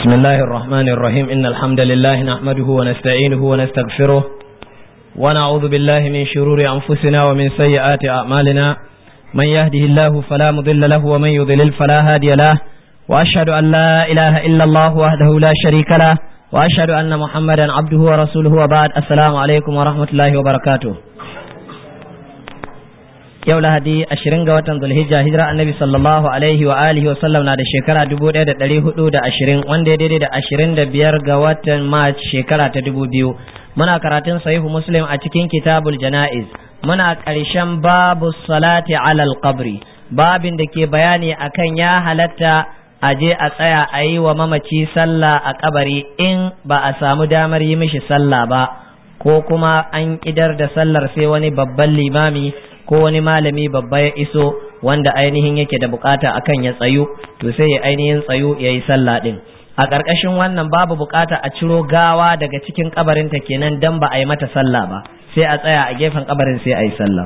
بسم الله الرحمن الرحيم إن الحمد لله نحمده ونستعينه ونستغفره ونعوذ بالله من شرور أنفسنا ومن سيئات أعمالنا من يهده الله فلا مضل له ومن يضلل فلا هادي له وأشهد أن لا إله إلا الله وحده لا شريك له وأشهد أن محمدا عبده ورسوله وبعد السلام عليكم ورحمة الله وبركاته yau lahadi ashirin ga watan zulhijja hijira annabi sallallahu alaihi wa alihi wa sallam na da shekara dubu ɗaya da ɗari hudu da ashirin wanda ya daidai da ashirin da biyar ga watan march shekara ta dubu biyu muna karatun sahihu muslim a cikin kitabul jana'iz muna ƙarshen babu salati alal qabri babin da ke bayani akan ya halatta a je a tsaya a yi wa mamaci sallah a kabari in ba a samu damar yi mishi sallah ba ko kuma an idar da sallar sai wani babban limami ko wani malami babba ya iso wanda ainihin yake da bukata akan ya tsayu to sai ya ainihin tsayu ya yi sallah din a ƙarƙashin wannan babu bukata a ciro gawa daga cikin kabarinta kenan dan ba a yi mata sallah ba sai a tsaya a gefen kabarin sai a yi sallah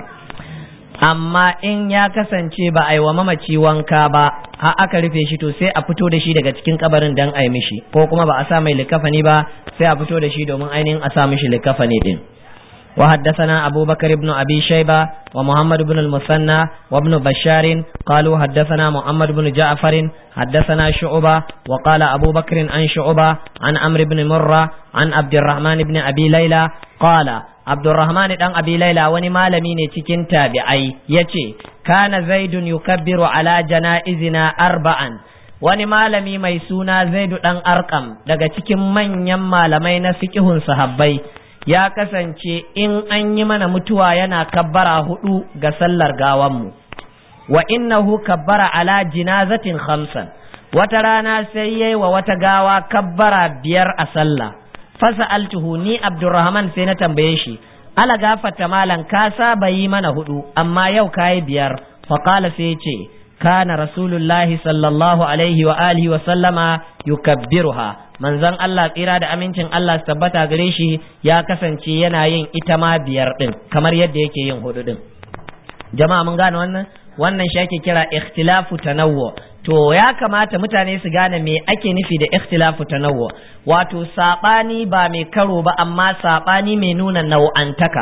amma in ya kasance ba a yi wa mamaci wanka ba har aka rufe shi to sai a fito da shi daga cikin kabarin dan a yi mishi ko kuma ba a sa mai likafani ba sai a fito da shi domin ainihin a sa mishi likafani din وحدثنا أبو بكر بن أبي شيبة ومحمد بن المثنى وابن بشار قالوا حدثنا محمد بن جعفر حدثنا شعبة وقال أبو بكر عن شعبة عن عمرو بن مرة عن عبد الرحمن بن أبي ليلى قال عبد الرحمن بن أبي ليلى وني مالمي تكين تابعي يتي كان زيد يكبر على جنائزنا أربعا wani malami mai suna zaidu ɗan arkam daga cikin manyan malamai na fikihun sahabbai ya kasance in an yi mana mutuwa yana kabbara hudu ga sallar gawanmu wa innahu kabbara ala jinazatin khamsan wata rana sai yayi wa wata gawa kabbara biyar a sallah fasa altuhu ni abdurrahman sai na tambaye shi ala gafata malan ka saba yi mana hudu amma yau kayi biyar faqala sai ce kana rasulullahi sallallahu alaihi wa alihi wa sallama yukabbiruha manzon Allah tsira da amincin Allah su tabbata gare shi ya kasance yana yin ita ma biyar din kamar yadda yake yin hudu din jama'a mun gane wannan wannan shi ake kira ikhtilafu tanawwu to ya kamata mutane su gane me ake nufi da ikhtilafu tanawwu wato sabani ba mai karo ba amma sabani mai nuna nau'antaka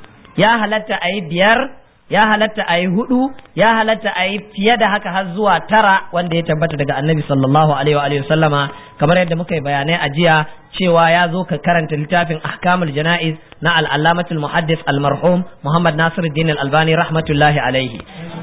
ya halatta a yi biyar ya halatta a yi hudu ya halatta a yi fiye da haka har zuwa tara wanda ya tabbata daga annabi sallallahu alaihi wa sallama kamar yadda muka yi bayanai a jiya cewa ya zo ka karanta littafin ahkamul jana'iz na al'allamatul muhaddis al-marhum muhammad nasiruddin al-albani rahmatullahi alaihi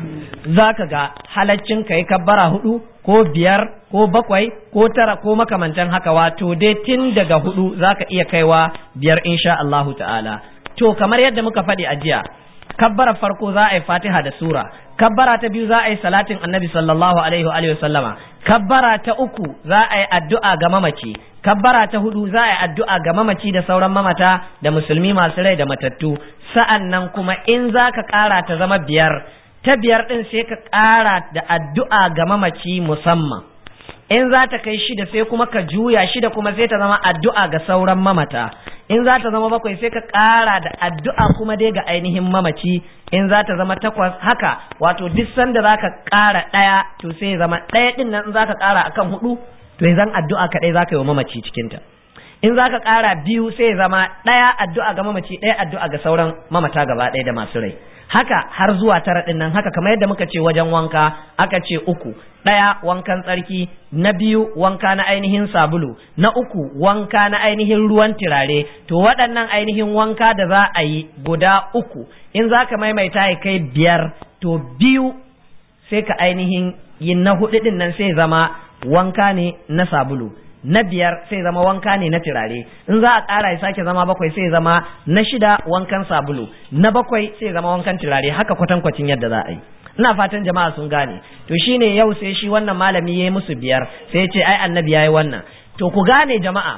zaka ga halaccin kai kabbara hudu ko biyar ko bakwai ko tara ko makamantan haka wato dai tun daga hudu zaka iya kaiwa biyar insha Allahu ta'ala to kamar yadda muka faɗi a jiya kabbara farko za a yi fatiha da sura kabbara ta biyu za a yi salatin annabi sallallahu alaihi wa alihi sallama kabbara ta uku za a yi addu'a ga mamaci kabbara ta hudu za a yi addu'a ga mamaci da sauran mamata da musulmi masu rai da matattu sa'an nan kuma in za ka ƙara ta zama biyar ta biyar ɗin sai ka ƙara da addu'a ga mamaci musamman in za ta kai shida sai kuma ka juya shida kuma sai ta zama addu'a ga sauran mamata in za ta zama bakwai sai ka ƙara da addu'a kuma dai ga ainihin mamaci in za ta zama takwas haka wato duk sanda za ka ƙara ɗaya to sai zama ɗaya ɗin nan in za ka ƙara akan hudu to zan addu'a kaɗai za ka yi wa mamaci cikinta in za ka ƙara biyu sai zama ɗaya addu'a ga mamaci ɗaya addu'a ga sauran mamata gaba ɗaya da masu rai haka har zuwa tara ɗin nan haka kamar yadda muka ce wajen wanka aka ce uku ɗaya wankan tsarki na biyu wanka na ainihin sabulu na uku wanka na ainihin ruwan turare to waɗannan ainihin wanka da za a yi guda uku in za ka maimaita ya kai biyar to biyu sai ka ainihin yin na hudu ɗin nan sai zama wanka ne na sabulu na biyar sai zama wanka ne na turare in za a ƙara ya sake zama bakwai sai zama na shida wankan sabulu na bakwai sai zama wankan turare haka kwatankwacin yadda za a yi ina fatan jama'a sun gane to shine yau sai shi wannan malami ya yi musu biyar sai ce ai annabi ya yi wannan to ku gane jama'a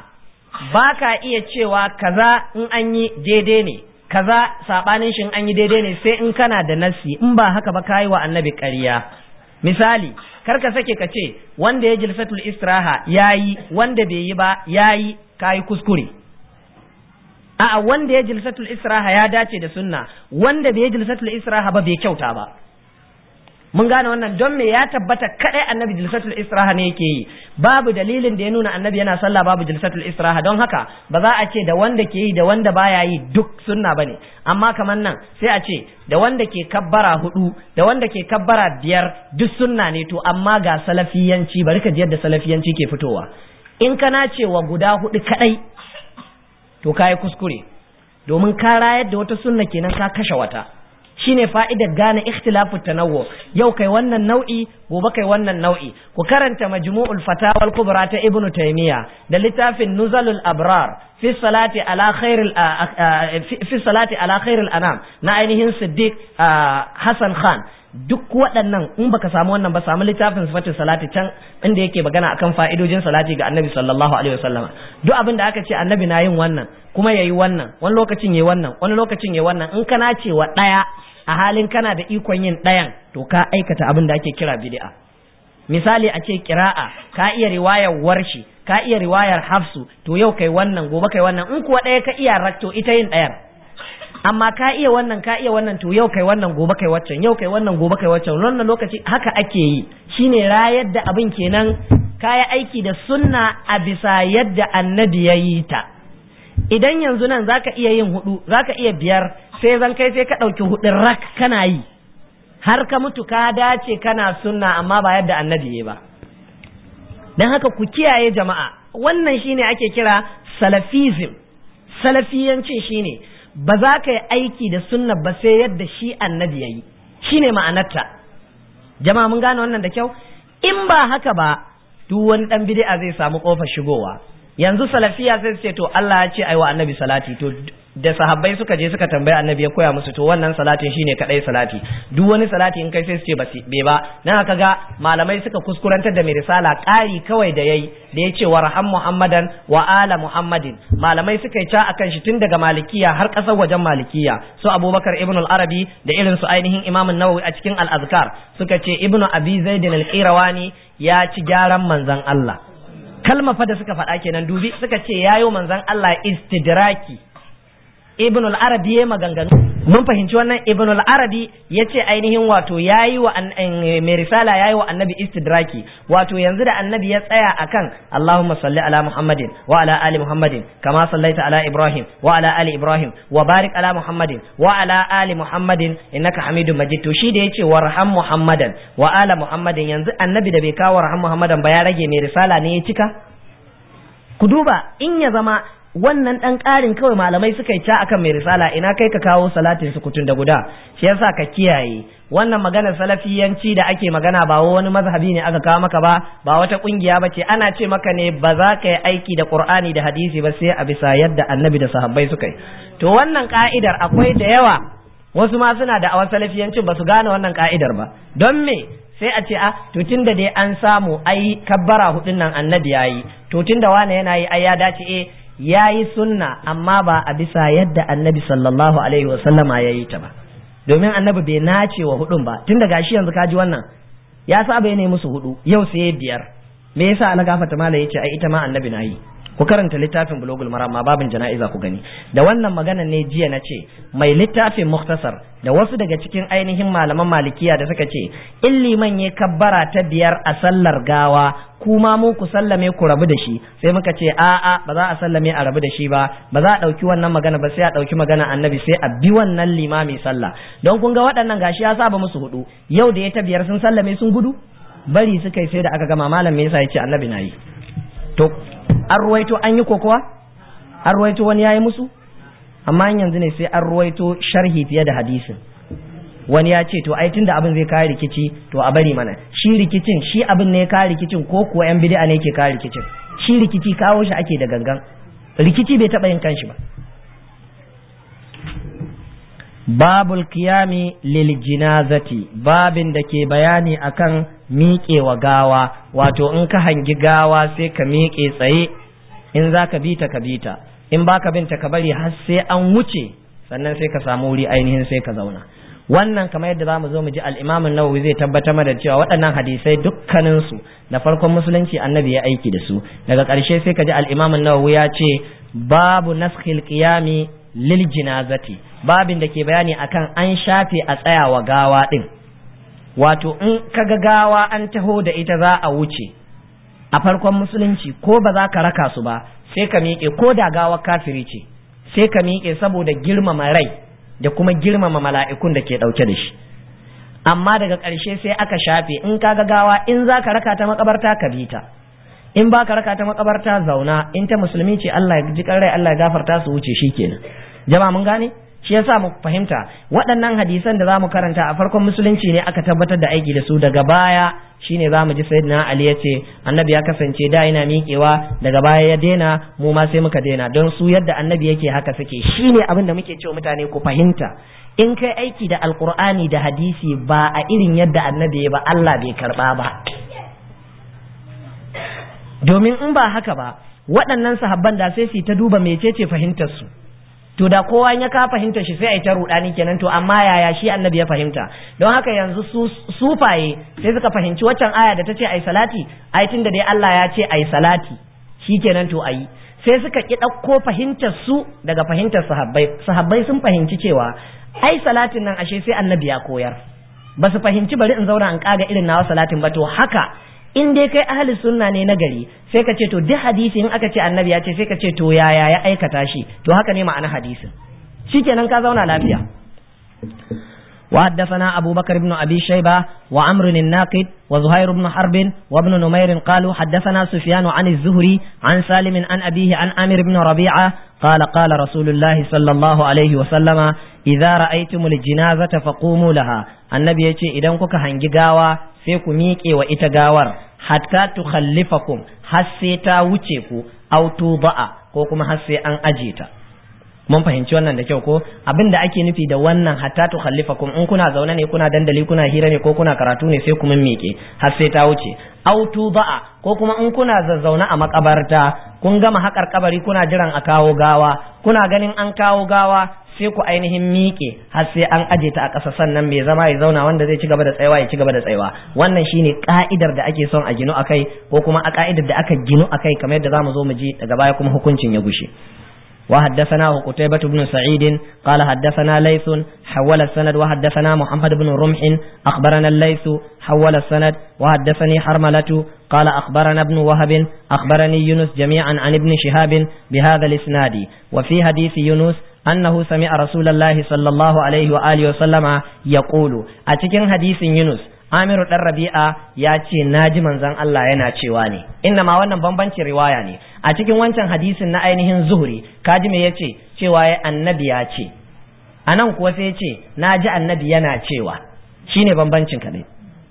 ba ka iya cewa kaza in an yi daidai ne kaza sabanin shi in an yi daidai ne sai in kana da nasi in ba haka ba ka yi wa annabi ƙarya misali kar ka sake ka ce wanda ya jilsatul istiraha yayi wanda bai yi ba yayi kayi kuskure a'a wanda ya jilsatul istiraha ya dace da sunna wanda bai jilsatul istiraha ba bai kyauta ba mun gane wannan don me ya tabbata kadai annabi jilsatul istiraha ne yake yi babu dalilin da ya nuna annabi yana sallah babu jilsatul istiraha don haka ba za a ce da wanda ke yi da wanda baya yi duk sunna bane amma kamar nan sai a ce da wanda ke kabbara hudu da wanda ke kabbara biyar duk sunna ne to amma ga salafiyanci bari ka ji yadda salafiyanci ke fitowa in kana cewa guda hudu kadai to kai kuskure domin ka rayar da wata sunna kenan ka kashe wata shine fa'idar gane ikhtilafu tanawwu yau kai wannan nau'i gobe kai wannan nau'i ku karanta majmu'ul fatawa al-kubra ta ibnu taymiya da littafin nuzalul abrar fi salati ala khairil fi salati ala khairil anam na ainihin siddiq hasan khan duk waɗannan in baka samu wannan ba samu littafin sifatin salati can inda yake magana akan fa'idojin salati ga annabi sallallahu alaihi wasallama duk abin da aka ce annabi na yin wannan kuma yayi wannan wani lokacin yayi wannan wani lokacin yayi wannan in kana cewa ɗaya a halin kana da ikon yin ɗayan to ka aikata abin da ake kira bid'a misali a ce kira'a ka iya riwayar warshi ka iya riwayar hafsu to yau kai wannan gobe kai wannan in kuwa ɗaya ka iya rakto ita yin ɗayar amma ka iya wannan ka iya wannan to yau kai wannan gobe kai waccan yau kai wannan gobe kai waccan wannan lokaci haka ake yi shine rayar da abin kenan kaya aiki da sunna a bisa yadda annabi ya yi ta idan yanzu nan zaka iya yin hudu zaka iya biyar sai zan kai sai ka ɗauki hudun rak kana yi har ka mutu ka dace kana sunna amma ba yadda annabi ya ba don haka ku kiyaye jama'a wannan shine ake kira salafism salafiyancin shine ba za ka yi aiki da sunna ba sai yadda shi annabi ya yi shine ma'anarta jama'a mun gane wannan da kyau in ba haka ba duk wani dan bid'a zai samu kofar shigowa yanzu salafiya sai su ce to Allah ya ce aiwa annabi salati to da sahabbai suka je suka tambayi annabi ya koya musu to wannan salatin shine kadai salati duk wani salati in kai sai su ce ba bai ba dan haka ga malamai suka kuskurantar da mai risala ƙari kawai da yayi da yace warham muhammadan wa ala muhammadin malamai suka yi ca akan shi tun daga malikiya har ƙasar wajen malikiya su abubakar ibn al-arabi da irin su ainihin imam an-nawawi a cikin al-azkar suka ce ibnu abi zaid al-qirawani ya ci gyaran manzon Allah kalma fa da suka faɗa kenan dubi suka ce yayo manzon Allah istidraki ibn al-arabi ya maganganu mun fahimci wannan ibn al-arabi ya ce ainihin wato yayi wa mai risala yayi wa annabi istidraki wato yanzu da annabi ya tsaya akan Allahumma salli ala Muhammadin wa ala ali Muhammadin kama sallaita ala Ibrahim wa ala ali Ibrahim wa barik ala Muhammadin wa ala ali Muhammadin innaka Hamidum Majid to shi da yace warham Muhammadan wa ala Muhammadin yanzu annabi da bai kawo warham Muhammadan ba ya rage mai risala ne ya cika ku duba in ya zama wannan dan ƙarin kawai malamai suka yi ca akan mai risala ina kai ka kawo salatin sukutun da guda shi yasa ka kiyaye wannan maganar salafiyanci da ake magana ba wani mazhabi ne aka kawo maka ba ba wata kungiya ba ce ana ce maka ne ba za ka yi aiki da qur'ani da hadisi ba sai a bisa yadda annabi da sahabbai suka yi to wannan ka'idar akwai da yawa wasu ma suna da awan salafiyancin ba su gane wannan ka'idar ba don me sai a ce a to tunda dai an samu ai kabbara hudun nan annabi yayi to tunda wane yana yi ai ya dace eh ya yi sunna amma ba a bisa yadda annabi sallallahu alaihi wasallama ya yi ta ba domin annabi bai nace wa hudun ba tun da gashi yanzu kaji wannan ya saba ya musu hudu yau sai biyar me yasa ana gafata mala yace ai ita ma annabi na yi ku karanta littafin bulugul maram ma babin jana'iza ku gani da wannan magana ne jiya na ce mai littafin muktasar da wasu daga cikin ainihin malaman malikiya da suka ce in liman ya kabbara ta biyar a sallar gawa kuma mu ku sallame ku rabu da shi sai muka ce a'a ba za a sallame a rabu da shi ba ba za a ɗauki wannan magana ba sai a ɗauki magana annabi sai a bi wannan limami sallah don kun ga waɗannan gashi ya saba musu hudu yau da ya ta biyar sun sallame sun gudu bari suka yi sai da aka gama malam me yasa ya ce annabi na yi to an ruwaito an yi kokowa an ruwaito wani yayi musu amma yanzu ne sai an ruwaito sharhi fiye da hadisin wani ya ce to ai tunda abin zai kawo rikici to a bari mana shi rikicin shi abin ne ya kawo rikicin ko kuwa yan bid'a ne ke kawo rikicin shi rikici kawo shi ake da gangan rikici bai taba yin kanshi ba babul qiyami lil jinazati babin da ke bayani akan miƙewa gawa wato in ka hangi gawa sai ka miƙe tsaye in za ka bita ka bita in baka binta ka bari har sai an wuce sannan sai ka samu wuri ainihin sai ka zauna wannan kamar yadda zamu zo mu ji al-Imam an-Nawawi zai tabbatar mana cewa waɗannan hadisai dukkanin su da farkon musulunci annabi ya aiki da su daga ƙarshe sai ka ji al-Imam an-Nawawi ya ce babu naskhil qiyami lil jinazati babin da ke bayani akan an shafe a tsayawa gawa din wato in ka ga gawa an taho da ita za a wuce a farkon musulunci ko ba za ka raka su ba sai ka miƙe ko da gawa kafiri ce sai ka miƙe saboda girmama rai da kuma girmama mala'ikun da ke ɗauke da shi amma daga ƙarshe sai aka shafe in ka ga gawa in za ka raka ta makabarta ka bi ta in ba ka raka ta makabarta zauna in ta musulmi ce Allah ya ji rai Allah ya gafarta su wuce shikenan jama'a mun gane shi yasa mu fahimta waɗannan hadisan da zamu karanta a farkon musulunci ne aka tabbatar da aiki da su daga baya shine zamu ji sayyidina Ali ya ce annabi ya kasance da yana miƙewa daga baya ya daina mu ma sai muka daina don su yadda annabi yake haka suke shine abin da muke cewa mutane ku fahimta in kai aiki da alkur'ani da hadisi ba a irin yadda annabi ya ba Allah bai karba ba domin in ba haka ba waɗannan sahabban da sai su ta duba mecece fahimtar su to da kowa ya ka fahimtar shi sai a yi ta rudani kenan to amma yaya shi annabi ya fahimta don haka yanzu su sufaye sai suka fahimci waccan aya da ta ce ai salati ai tunda dai Allah ya ce ai salati shikenan to ayi sai suka ki ɗauko fahimtar su daga fahimtar sahabbai sahabbai sun fahimci cewa ai salatin nan ashe sai annabi ya koyar ba su fahimci bari in zauna in kaga irin nawa salatin ba to haka in dai kai ahli sunna ne na gari sai ka ce to duk hadisi in aka ce annabi ya ce sai ka ce to yaya ya aikata shi to haka ne ma'ana hadisin shikenan ka zauna lafiya وحدثنا أبو بكر بن أبي شيبة وعمر الناقد وزهير بن حرب وابن نمير قالوا حدثنا سفيان عن الزهري عن سالم عن أبيه عن أمر بن ربيعة قال قال رسول الله صلى الله عليه وسلم إذا رأيتم الجنازة فقوموا لها النبي يقول إذا كنت هنجي غاوة سيكو ميكي وإتا غاور حتى تخلفكم حسيتا وچيكو أو توضع كوكما حسي أن أجيتا mun fahimci wannan da kyau ko abin da ake nufi da wannan hatta tu khallifakum in kuna zaune ne kuna dandali kuna hira ne ko kuna karatu ne sai kuma miƙe har sai ta wuce autu ba'a ko kuma in kuna zazzauna a makabarta kun gama haƙar kabari kuna jiran a kawo gawa kuna ganin an kawo gawa sai ku ainihin miƙe har sai an aje ta a ƙasa sannan mai zama ya zauna wanda zai ci gaba da tsayawa ya ci gaba da tsayawa wannan shine ka'idar da ake son a ginu akai ko kuma a ka'idar da aka ginu akai kamar yadda zamu zo mu ji daga baya kuma hukuncin ya gushe وحدثناه قتيبة بن سعيد قال حدثنا ليث حول السند وحدثنا محمد بن رمح أخبرنا الليث حول السند وحدثني حرملة قال أخبرنا ابن وهب أخبرني يونس جميعا عن ابن شهاب بهذا الإسناد وفي حديث يونس أنه سمع رسول الله صلى الله عليه وآله وسلم يقول أتكن حديث يونس Amiru ɗan Rabi'a ya ce na ji manzon Allah yana cewa ne inna ma wannan bambancin riwaya ne a cikin wancan hadisin na ainihin zuhuri kaji me yace cewa ya annabi ya ce a nan kuwa sai ya ce na ji annabi yana cewa shine bambancin kadai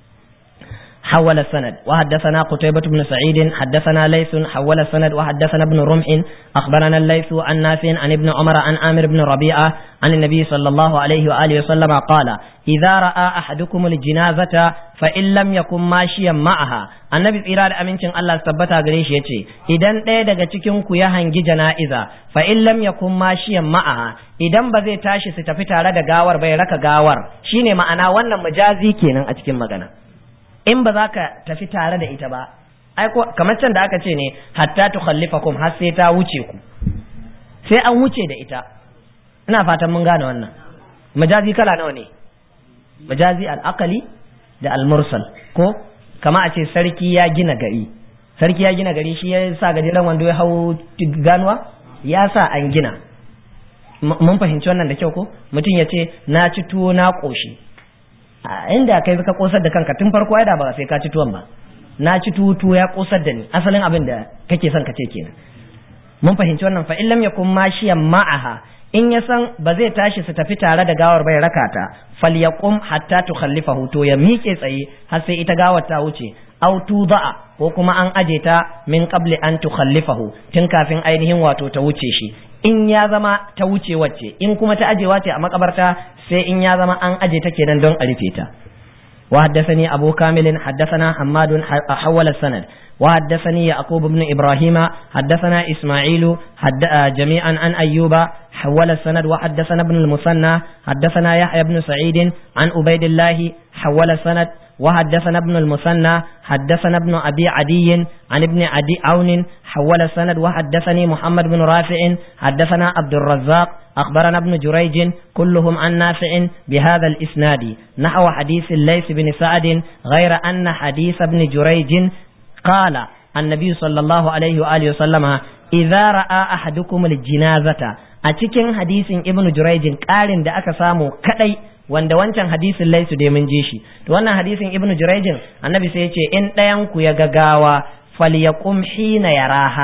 حول السند وحدثنا قتيبة بن سعيد حدثنا ليث حول السند وحدثنا ابن رمح أخبرنا الليث عن نافع عن ابن عمر عن آمر بن ربيعة عن النبي صلى الله عليه وآله وسلم قال إذا رأى أحدكم الجنازة فإن لم يكن ماشيا معها annabi tsira da amincin Allah su tabbata gare shi yace idan ɗaya daga cikin ku ya hangi jana'iza fa in lam yakun mashiyan ma'aha idan ba zai tashi su tafi tare da gawar bai raka gawar shine ma'ana wannan mujazi kenan a cikin magana in ba za ka tafi tare da ita ba ai ko kamar can da aka ce ne hatta tukhallifakum har sai ta wuce ku sai an wuce da ita ina fatan mun gane wannan majazi kala nawa ne majazi al-aqali da al-mursal ko kama a ce sarki ya gina gari sarki ya gina gari shi ya sa gajeren wando ya hau ganuwa ya sa an gina mun fahimci wannan da kyau ko mutum ya ce na ci tuwo na ƙoshi a inda kai ka kosar da kanka tun farko ai da ba sai ka ci tuwon ba na ci tuwo ya kosar da ni asalin abin da kake son ka ce kenan mun fahimci wannan fa illam yakun mashiyan ma'aha in ya san ba zai tashi su tafi tare da gawar bai raka ta falyaqum hatta tukhallifahu to ya miƙe tsaye har sai ita gawar ta wuce aw tuda'a ko kuma an aje ta min qabli an tukhallifahu tun kafin ainihin wato ta wuce shi in ya zama ta wuce wacce in kuma ta ajewa ce a makabarta sai in ya zama an aje ta kenan don a rufe ta وحدثني أبو كامل حدثنا حماد حول السند وحدثني يعقوب بن إبراهيم حدثنا إسماعيل حد جميعا عن أيوب حول السند وحدثنا ابن المثنى حدثنا يحيى بن سعيد عن عبيد الله حول السند وحدثنا ابن المثنى حدثنا ابن أبي عدي عن ابن عدي عون حول السند وحدثني محمد بن رافع حدثنا عبد الرزاق أخبرنا ابن جريج كلهم عن نافع بهذا الإسناد نحو حديث الليث بن سعد غير أن حديث ابن جريج قال النبي صلى الله عليه وآله وسلم إذا رأى أحدكم الجنازة أتكن حديث ابن جريج قال da aka samu kadai wanda wancan hadisin laisu dai mun ji shi to wannan hadisin ibnu jurayjin annabi sai ya ce in ɗayan ku ya gagawa falyaqum hina yaraha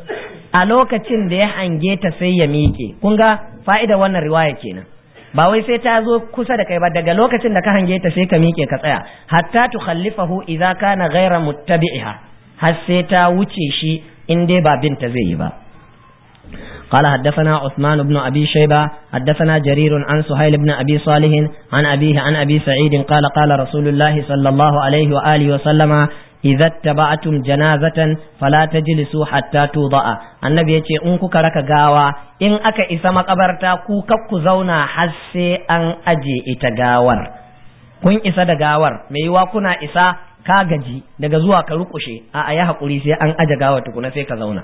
a lokacin da ya hange ta sai ya miƙe kun ga fa'idar wannan riwaya kenan ba wai sai ta zo kusa da kai ba daga lokacin da ka hange ta sai ka miƙe ka tsaya hatta tukhallifahu idza kana ghayra muttabi'iha har sai ta wuce shi in dai ba binta zai yi ba قال حدثنا عثمان بن أبي شيبة حدثنا جرير عن سهيل بن أبي صالح عن أبيه عن أبي سعيد قال قال رسول الله صلى الله عليه وآله وسلم إذا اتبعتم جنازة فلا تجلسوا حتى توضع النبي يتي إن كوكا ركا غاوا إن أكا إسا مقبرتا كوكا كزونا حسي أن أجي إتغاور kun isa da gawar mai yiwa kuna isa ka gaji daga zuwa ka rukushe a a ya haƙuri sai an aje gawar tukuna sai ka zauna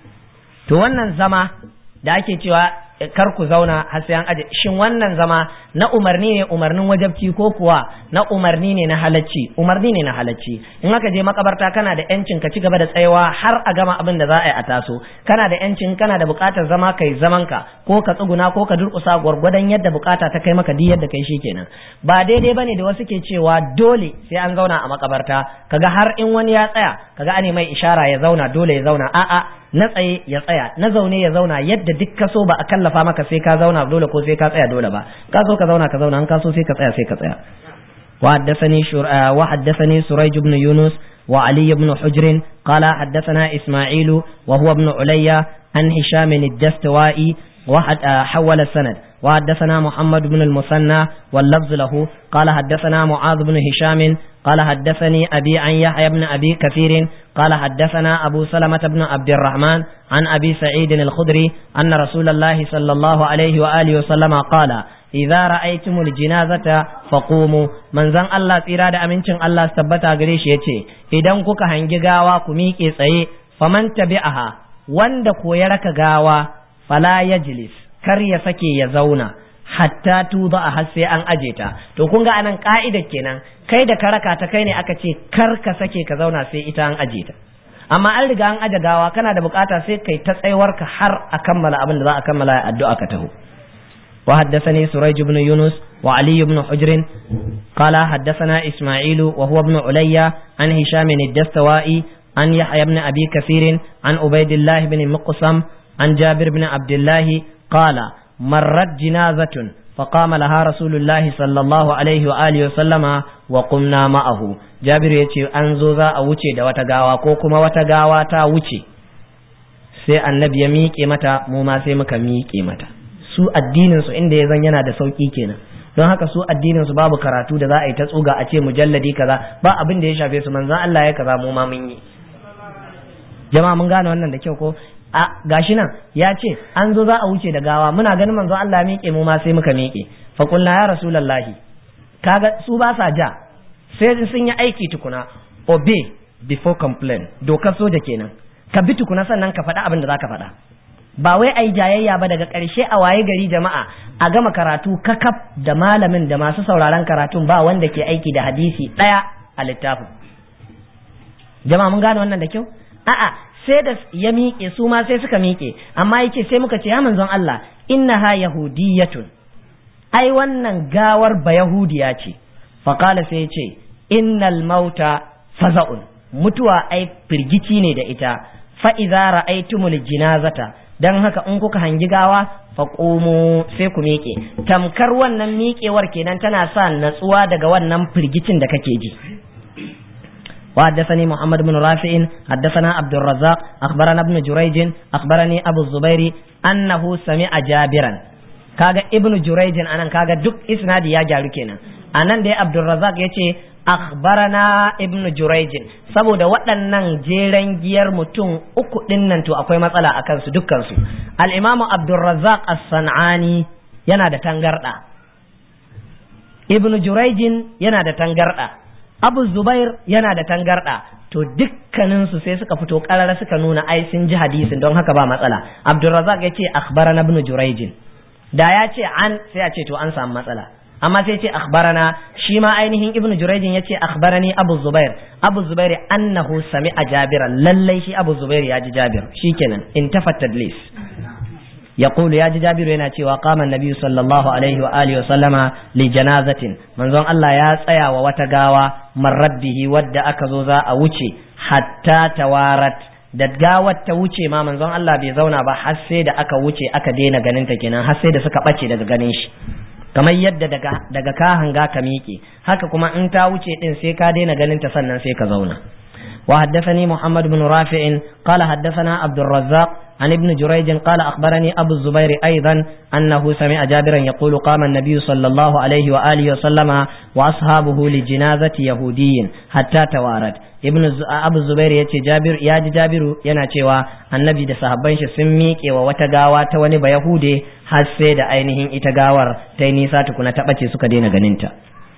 to wannan zama da ake cewa kar ku zauna har sai an aje shin wannan zama na umarni ne umarnin wajabci ko kuwa na umarni ne na halacci umarni ne na halacci in aka je makabarta kana da yancin ka ci gaba da tsayawa har a gama abin da za a yi a taso kana da yancin kana da bukatar zama kai zaman ka ko ka tsuguna ko ka durkusa gwargwadon yadda bukata ta kai maka di yadda kai shikenan ba daidai bane da wasu ke cewa dole sai an zauna a makabarta kaga har in wani ya tsaya kaga ane mai ishara ya zauna dole ya zauna a'a na tsaye ya tsaya na zaune ya zauna yadda duk ka so ba a kallafa maka sai ka zauna dole ko sai ka tsaya dole ba ka so ka zauna ka zauna an ka so sai ka tsaya sai ka tsaya وحدثني شر... وحدثني سريج بن يونس وعلي بن حجر قال حدثنا إسماعيل وهو ابن عليا عن هشام الدستوائي وحد حول السند وحدثنا محمد بن المثنى واللفظ له قال حدثنا معاذ بن هشام قال حدثني أبي عن يحيى بن أبي كثير قال حدثنا أبو سلمة بن عبد الرحمن عن أبي سعيد الخدري أن رسول الله صلى الله عليه وآله وسلم قال idza ra'aytumul jinazata faqumu manzon Allah tsira da amincin Allah tabbata gare shi yace idan kuka hangi gawa ku miƙe tsaye faman tabi'aha wanda ko ya raka gawa fala yajlis kar ya sake ya zauna hatta tuba a har sai an aje ta to kun ga anan ka'ida kenan kai da ka raka ta kai ne aka ce kar ka sake ka zauna sai ita an aje ta amma an riga an aje gawa kana da bukata sai kai ta tsayuwarka har a kammala abin da za a kammala addu'a ka taho وحدثني سريج بن يونس وعلي بن حجر قال حدثنا إسماعيل وهو ابن عليا عن هشام الدستوائي عن يحيى بن أبي كثير عن عبيد الله بن مقسم عن جابر بن عبد الله قال مرت جنازة فقام لها رسول الله صلى الله عليه وآله وسلم وقمنا معه جابر يتي أنزو ذا أوتي دا وتغاوا كوكما وتغاوا تا وتي sai annabi ya miƙe mata mu ma sai muka miƙe mata su addinin su inda ya zan yana da sauki kenan don haka su addinin su babu karatu da za a yi ta tsuga a ce mujalladi kaza ba abin da ya shafe su manzon Allah ya kaza mu ma mun yi jama'a mun gane wannan da kyau ko a gashi nan ya ce an zo za a wuce da gawa muna ganin manzon Allah miƙe mu ma sai muka miƙe fa qulna ya rasulullahi kaga su ba sa ja sai sun yi aiki tukuna obey before complain dokar soja kenan ka bi tukuna sannan ka faɗa abin da za ka faɗa ba wai ai jayayya ba daga ƙarshe a waye gari jama'a a gama karatu kakaf da malamin da masu sauraron karatun ba wanda ke aiki da hadisi ɗaya a littafin jama'a mun gane wannan da kyau a'a sai da ya miƙe su ma sai suka miƙe amma yake sai muka ce ya manzon Allah innaha yahudiyatun ai wannan gawar ba yahudiya ce faqala sai ya ce innal mauta faza'un mutuwa ai firgici ne da ita fa idza ra'aytumul jinazata dan haka in kuka hangi gawa fa qumu sai ku miƙe tamkar wannan miƙewar kenan tana sa natsuwa daga wannan firgicin da kake ji وحدثني محمد بن رافع حدثنا عبد الرزاق أخبرنا ابن جريج أخبرني أبو الزبير أنه سمع جابرا كاغا ابن جريج أنا كاغا دك إسنادي يا جاركينا أنا دي عبد الرزاق يتي akhbarana ibn jurayj saboda waɗannan jeren giyar mutum uku dinnan to akwai matsala a kansu dukkansu al-imamu abdurrazzaq as-sanani yana da tangarda ibn jurayj yana da tangarda Abu Zubair yana da tangarda to dukkanin su sai suka fito karara suka nuna ai sun ji hadisin don haka ba matsala Abdurrazzaq ya ce akhbarana ibn Jurayj da ya ce an sai a ce to an samu matsala amma sai ce akhbarana shi ma ainihin ibn Jurayj ya ce akhbarani Abu Zubair Abu Zubair annahu sami'a Jabir lallai shi Abu Zubair ya ji Jabir shikenan intafat tadlis يقول يا جابر yana cewa قام النبي صلى الله عليه واله وسلم لجنازه manzon Allah ya tsaya wa wata gawa marraddihi wadda aka zo za a wuce hatta tawarat da gawar ta wuce ma manzon Allah bai zauna ba har sai da aka wuce aka daina ganin ta kenan har sai da suka bace daga ganin shi kamar yadda daga daga ka hanga ka miƙe haka kuma in ta wuce din sai ka daina ganin ta sannan sai ka zauna وحدثني محمد بن رافع قال حدثنا عبد الرزاق عن ابن جريج قال أخبرني أبو الزبير أيضا أنه سمع جابرا يقول قام النبي صلى الله عليه وآله وسلم وأصحابه لجنازة يهودي حتى توارد ibn abu zubair ya ce jabir ya ji jabiru yana cewa annabi da sahabban shi sun miƙe wa wata gawa ta wani ba yahude har sai da ainihin ita gawar ta yi nisa tukuna ta ɓace suka daina ganinta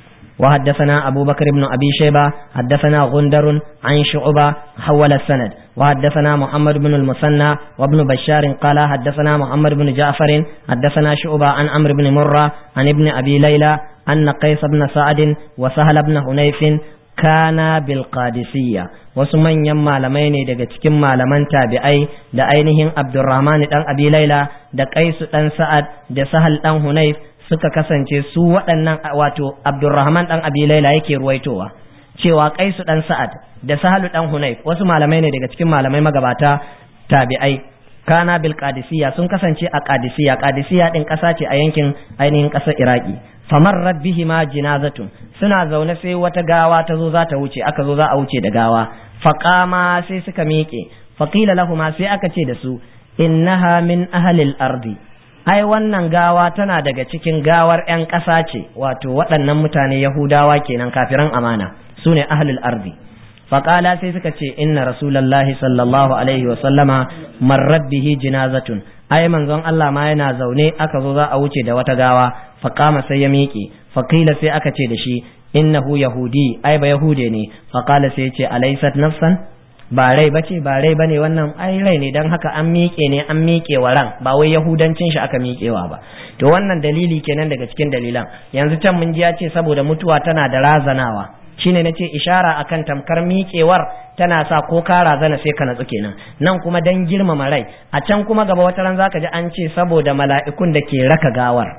وحدثنا أبو بكر بن أبي شيبة حدثنا غندر عن شعبة حول السند وحدثنا محمد بن المثنى وابن بشار قال حدثنا محمد بن جعفر حدثنا شعبة عن عمرو بن مرة عن ابن أبي ليلى أن قيس بن سعد وسهل بن حنيف kana bil qadisiyya wasu manyan malamai ne daga cikin malaman tabi'ai da ainihin Abdurrahman dan Abi Laila da Qaisu dan Sa'ad da Sahal dan Hunayf suka kasance su waɗannan wato Abdurrahman dan Abi Laila yake ruwaitowa cewa Qaisu dan Sa'ad da Sahal dan Hunayf wasu malamai ne daga cikin malamai magabata tabi'ai kana bil qadisiyya sun kasance a qadisiyya qadisiyya din ƙasa ce a yankin ainihin ƙasar Iraki famarrat bihima jinazatun suna zaune sai wata gawa ta zo za ta wuce aka zo za a wuce da gawa faqama sai suka miƙe faqila lahuma sai aka ce da su innaha min ahlil ardi ai wannan gawa tana daga cikin gawar 'yan ƙasa ce wato waɗannan mutane yahudawa kenan kafiran amana su ne ahlul ardi faƙala sai suka ce inna rasulallahi sallallahu alaihi wa sallama marrat bihi jinazatun ai manzon Allah ma yana zaune aka zo za a wuce da wata gawa faqama sai ya miƙe faqila sai aka ce da shi innahu yahudi ai ba yahude ne faqala sai ya ce alaysat nafsan ba rai bace ba rai bane wannan ai rai ne dan haka an miƙe ne an miƙe wa ran ba wai yahudancin shi aka miƙewa ba to wannan dalili kenan daga cikin dalilan yanzu can mun ji ya ce saboda mutuwa tana da razanawa shine nace ishara akan tamkar miƙewar tana sa ko ka razana sai ka natsu kenan nan kuma dan girmama rai a can kuma gaba wata ran zaka ji an ce saboda mala'ikun da ke raka gawar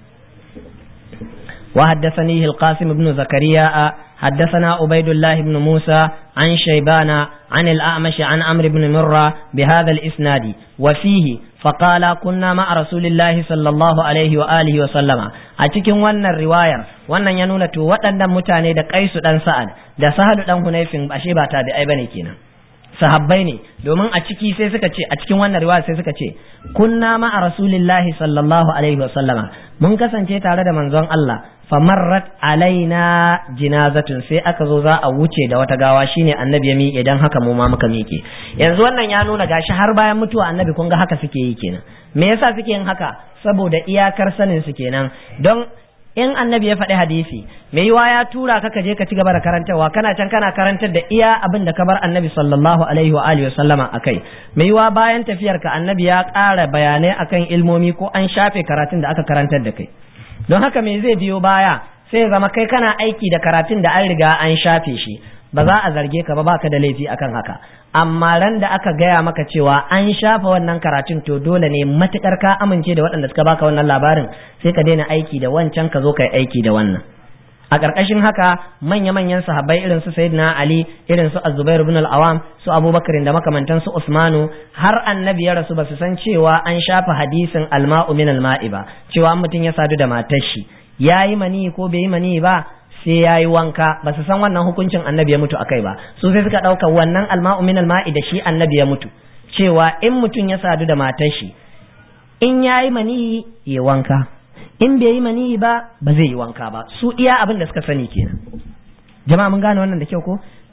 وحدثنيه القاسم بن زكريا حدثنا عبيد الله بن موسى عن شيبان عن الأعمش عن عمرو بن مرة بهذا الإسناد وفيه فقال كنا مع رسول الله صلى الله عليه وآله وسلم أتكن ون الرواية ون ينون تو وطن متاني دا قيس دان سعد دا سهل دان هنيف أشيبا تابعي بني كينا sahabbai ne domin a ciki sai suka ce a cikin wannan riwaya sai suka ce kunna ma a rasulillahi sallallahu alaihi wa sallama mun kasance tare da manzon Allah famarrat alaina jinazatun sai aka zo za a wuce da wata gawa shine annabi ya miƙe dan haka mu ma muka miƙe yanzu wannan ya nuna gashi har bayan mutuwa annabi kun ga haka suke yi kenan me yasa suke yin haka saboda iyakar sanin su kenan don in annabi ya faɗi hadisi mai yiwa ya tura ka ka je ka ci gaba da karantarwa kana can kana karantar da iya abin da ka bar annabi sallallahu alaihi wa alihi sallama akai mai yiwa bayan tafiyar ka annabi ya ƙara bayanai akan ilmomi ko an shafe karatun da aka karantar da kai don haka me zai biyo baya sai ya zama kai kana aiki da karatun da an riga an shafe shi ba za a zarge ka ba baka da laifi akan haka amma ran da aka gaya maka cewa an shafa wannan karatun to dole ne matukar ka amince da waɗanda suka baka wannan labarin sai ka daina aiki da wancan ka zo ka yi aiki da wannan a ƙarƙashin haka manya-manyan sahabbai irin su sayyidina ali irin su azubair ibn al-awam su abubakar da makamantan su usmanu har annabi ya rasu ba su san cewa an shafa hadisin alma'u min alma'i ba cewa mutum ya sadu da matar shi yayi mani ko bai yi mani ba sai ya yi wanka ba su san wannan hukuncin annabi ya mutu akai ba su sai suka ɗauka wannan alma'u min alma'i da shi annabi ya mutu cewa in mutum ya sadu da matar shi in ya yi mani ya wanka in bai yi mani ba ba zai yi wanka ba su iya abin da suka sani kenan jama'a mun gane wannan da kyau ko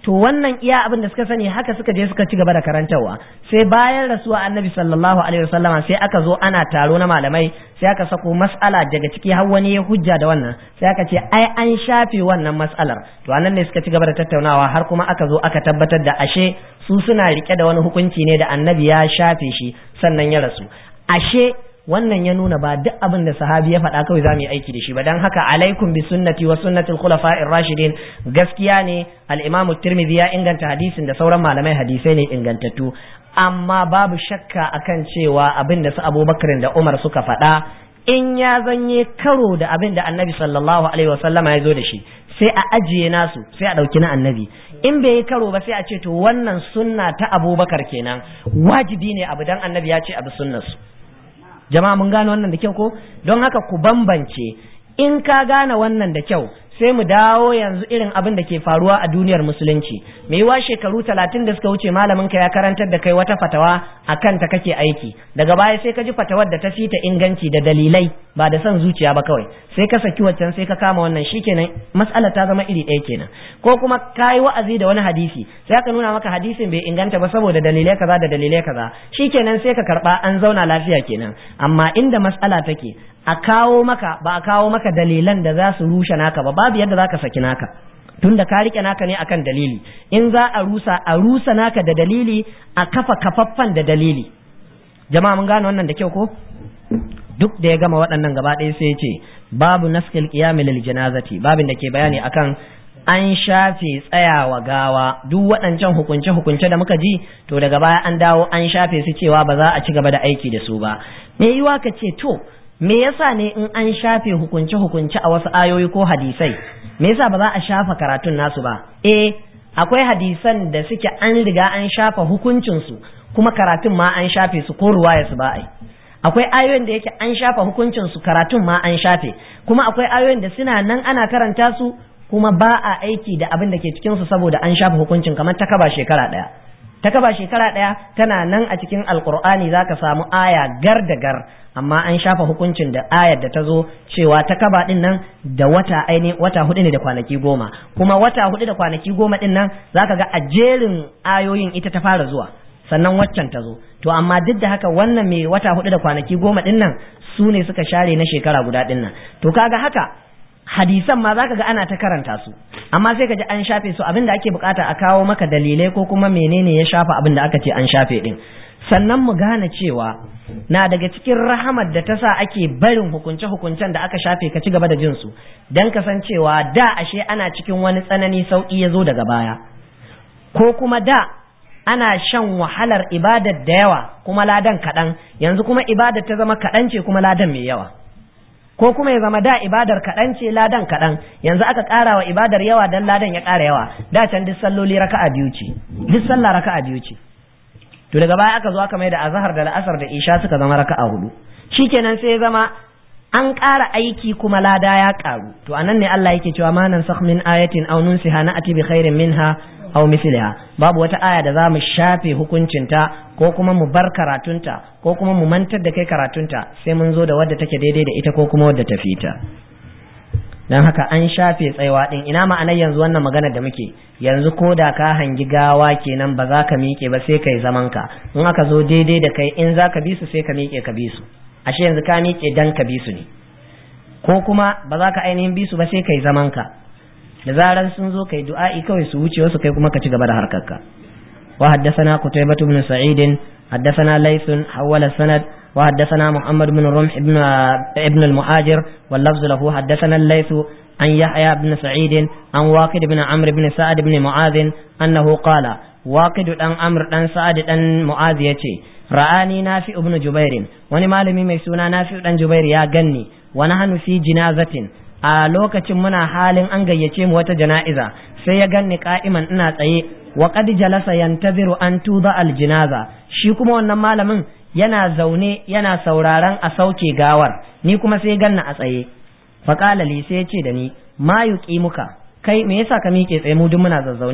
to wannan iya abin da suka sani haka suka je suka ci gaba da karantarwa sai bayan rasuwa annabi sallallahu alaihi wasallama sai aka zo ana taro na malamai sai aka sako mas'ala daga ciki har wani ya hujja da wannan sai aka ce ai an shafe wannan mas'alar to anan ne suka ci gaba da tattaunawa har kuma aka zo aka tabbatar da ashe su suna rike da wani hukunci ne da annabi ya shafe shi sannan ya rasu ashe wannan ya nuna ba duk abin da sahabi ya faɗa kawai za mu yi aiki da shi ba don haka alaikum bi sunnati wa sunnatil khulafa'ir rashidin gaskiya ne al-imam tirmidhi ya inganta hadisin da sauran malamai hadisai ne ingantattu amma babu shakka akan cewa abin da su abubakar da umar suka faɗa in ya zanye karo da abin da annabi sallallahu alaihi wasallama ya zo da shi sai a ajiye nasu sai a ɗauki na annabi in bai yi karo ba sai a ce to wannan sunna ta abubakar kenan wajibi ne abu dan annabi ya ce abu sunnarsu jama'a mun gane wannan da kyau ko don haka ku bambance in ka gane wannan da kyau sai mu dawo yanzu irin abin da ke faruwa a duniyar musulunci mai yiwa shekaru talatin da suka wuce malamin ka ya karantar da kai wata fatawa a kanta kake aiki daga baya sai ka ji fatawar da ta fita inganci da dalilai ba da son zuciya ba kawai sai ka saki waccan sai ka kama wannan shikenan mas'ala ta zama iri ɗaya kenan ko kuma ka yi wa'azi da wani hadisi sai aka nuna maka hadisin bai inganta ba saboda dalilai kaza da dalilai kaza shikenan sai ka karba an zauna lafiya kenan amma inda mas'ala take a kawo maka ba a kawo maka dalilan da za su rushe naka ba babu yadda za ka saki naka tunda ka rike naka ne akan dalili in za a rusa a rusa naka da dalili a kafa kafaffan da dalili jama'a mun gane wannan da kyau ko duk da ya gama waɗannan gaba ɗaya sai ya ce babu naskil qiyamil lil janazati babin da ke bayani akan an shafe tsayawa gawa duk waɗancan hukunce hukunce da muka ji to daga baya an dawo an shafe su cewa ba za a ci gaba da aiki da su ba me yiwa ka ce to me yasa ne in an shafe hukunce hukunce a wasu ayoyi ko hadisai me yasa ba za a shafa karatun nasu ba eh akwai hadisan da suke an riga an shafa hukuncin su kuma karatun ma an shafe su ko ruwaya su ba ai akwai ayoyin da yake an shafa hukuncin su karatun ma an shafe kuma akwai ayoyin da suna nan ana karanta su kuma ba a aiki da abin da ke cikin su saboda an shafa hukuncin kamar ta kaba shekara daya ta kaba shekara daya tana nan a cikin alkur'ani zaka samu aya gar da gar amma an shafa hukuncin da ayar da ta zo cewa ta kaba din nan da wata aini wata hudu ne da kwanaki goma kuma wata hudu da kwanaki goma din nan zaka ga a jerin ayoyin ita ta fara zuwa sannan waccan ta zo to amma duk da haka wannan mai wata hudu da kwanaki goma din nan su ne suka share na shekara guda din nan to kaga haka hadisan ma zaka ga ana ta karanta su amma sai ka ji an shafe su abinda ake bukata a kawo maka dalilai ko kuma menene ya shafa abinda aka ce an shafe din sannan mu gane cewa na daga cikin rahamar da ta sa ake barin hukunce-hukuncen da aka shafe ka ci gaba da jinsu don kasancewa da ashe ana cikin wani tsanani sauƙi ya zo daga baya ko kuma da ana shan wahalar ibadar da yawa kuma ladan kaɗan yanzu kuma ibadar ta zama kaɗan ce kuma ladan mai yawa ko kuma ya zama da ibadar kaɗan ce ladan kaɗan yanzu aka ƙara wa ibadar yawa don ladan ya ƙara yawa da can duk salloli raka'a biyu ce duk sallah raka'a biyu ce to daga baya aka zo aka mai da azhar da la'asar da isha suka zama raka'a hudu shikenan sai ya zama an ƙara aiki kuma lada ya ƙaru to anan ne Allah yake cewa ma nan min ayatin aw nunsiha na'ati bi khairin minha aw misliha babu wata aya da za mu shafe hukuncinta ko kuma mu bar karatunta ko kuma mu mantar da kai karatunta sai mun zo da wadda take daidai da ita ko kuma wadda ta fita dan haka an shafe tsayawa din ina ma'anar yanzu wannan magana da muke yanzu ko da ka hangi gawa kenan ba za ka miƙe ba sai kai zaman ka in aka zo daidai da kai in za ka bi su sai ka miƙe ka bi su ashe yanzu ka miƙe dan ka bi su ne ko kuma ba za ka ainihin bi su ba sai kai zaman ka da zaran sun zo kai du'a'i kawai su wuce wasu kai kuma ka ci gaba da harkarka wa haddathana qutaybah ibn sa'id haddathana layth hawala sanad wa haddathana muhammad ibn rumh ibn ibn al-muhajir wal lafz lahu haddathana layth an yahya ibn sa'id an waqid ibn amr ibn sa'ad ibn mu'adh annahu qala waqid dan amr dan sa'ad dan mu'adh yace ra'ani nafi ibn jubair wani malami mai suna nafi dan jubair ya ganni wa nahnu fi jinazatin a lokacin muna halin an gayyace mu wata jana'iza sai ya ganni ka'iman ina tsaye wa qad jalasa yantaziru an tuda al jinaza shi kuma wannan malamin yana zaune yana sauraron a sauke gawar ni kuma sai ganna a tsaye fa qala li sai ya ce da ni ma muka kai me yasa ka miƙe tsaye mu duk muna zazzaune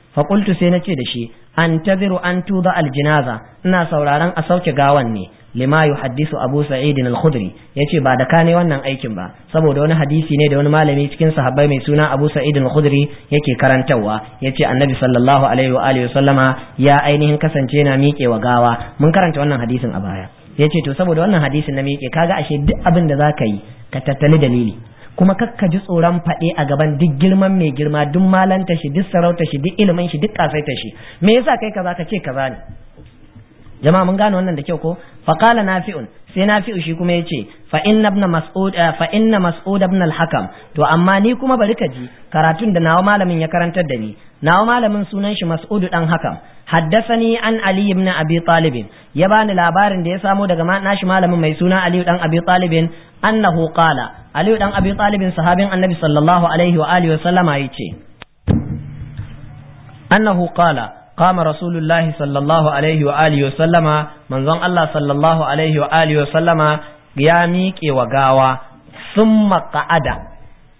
fa qultu sai nace da shi antaziru an tuda aljinaza ina sauraron a sauke gawan ne lima yuhaddisu abu sa'id al-khudri yace ba da kane wannan aikin ba saboda wani hadisi ne da wani malami cikin sahabbai mai suna abu sa'id al-khudri yake karantawa yace annabi sallallahu alaihi wa alihi sallama ya ainihin kasance na miƙe wa gawa mun karanta wannan hadisin a baya yace to saboda wannan hadisin na miƙe kaga ashe duk abin da zaka yi ka tattali dalili kuma kakka ji tsoron faɗe a gaban duk girman mai girma duk malanta shi duk sarauta shi duk ilimin shi duk kasaita shi me yasa kai kaza ka ce kaza ne jama'a mun gane wannan da kyau ko fa qala nafi'un sai nafi'u shi kuma yace fa inna ibn mas'ud fa inna mas'ud ibn al-hakam to amma ni kuma bari ka ji karatun da nawa malamin ya karantar da ni nawa malamin sunan shi mas'ud dan hakam haddasani an ali ibn abi talib ya bani labarin da ya samo daga nashi malamin mai suna ali dan abi talib annahu qala ali dan abi talib sahabin annabi sallallahu alaihi wa alihi wa sallama yace annahu qala قام رسول الله صلى الله عليه وآله وسلم من ظن الله صلى الله عليه وآله وسلم ya miƙe wa gawa sun قعد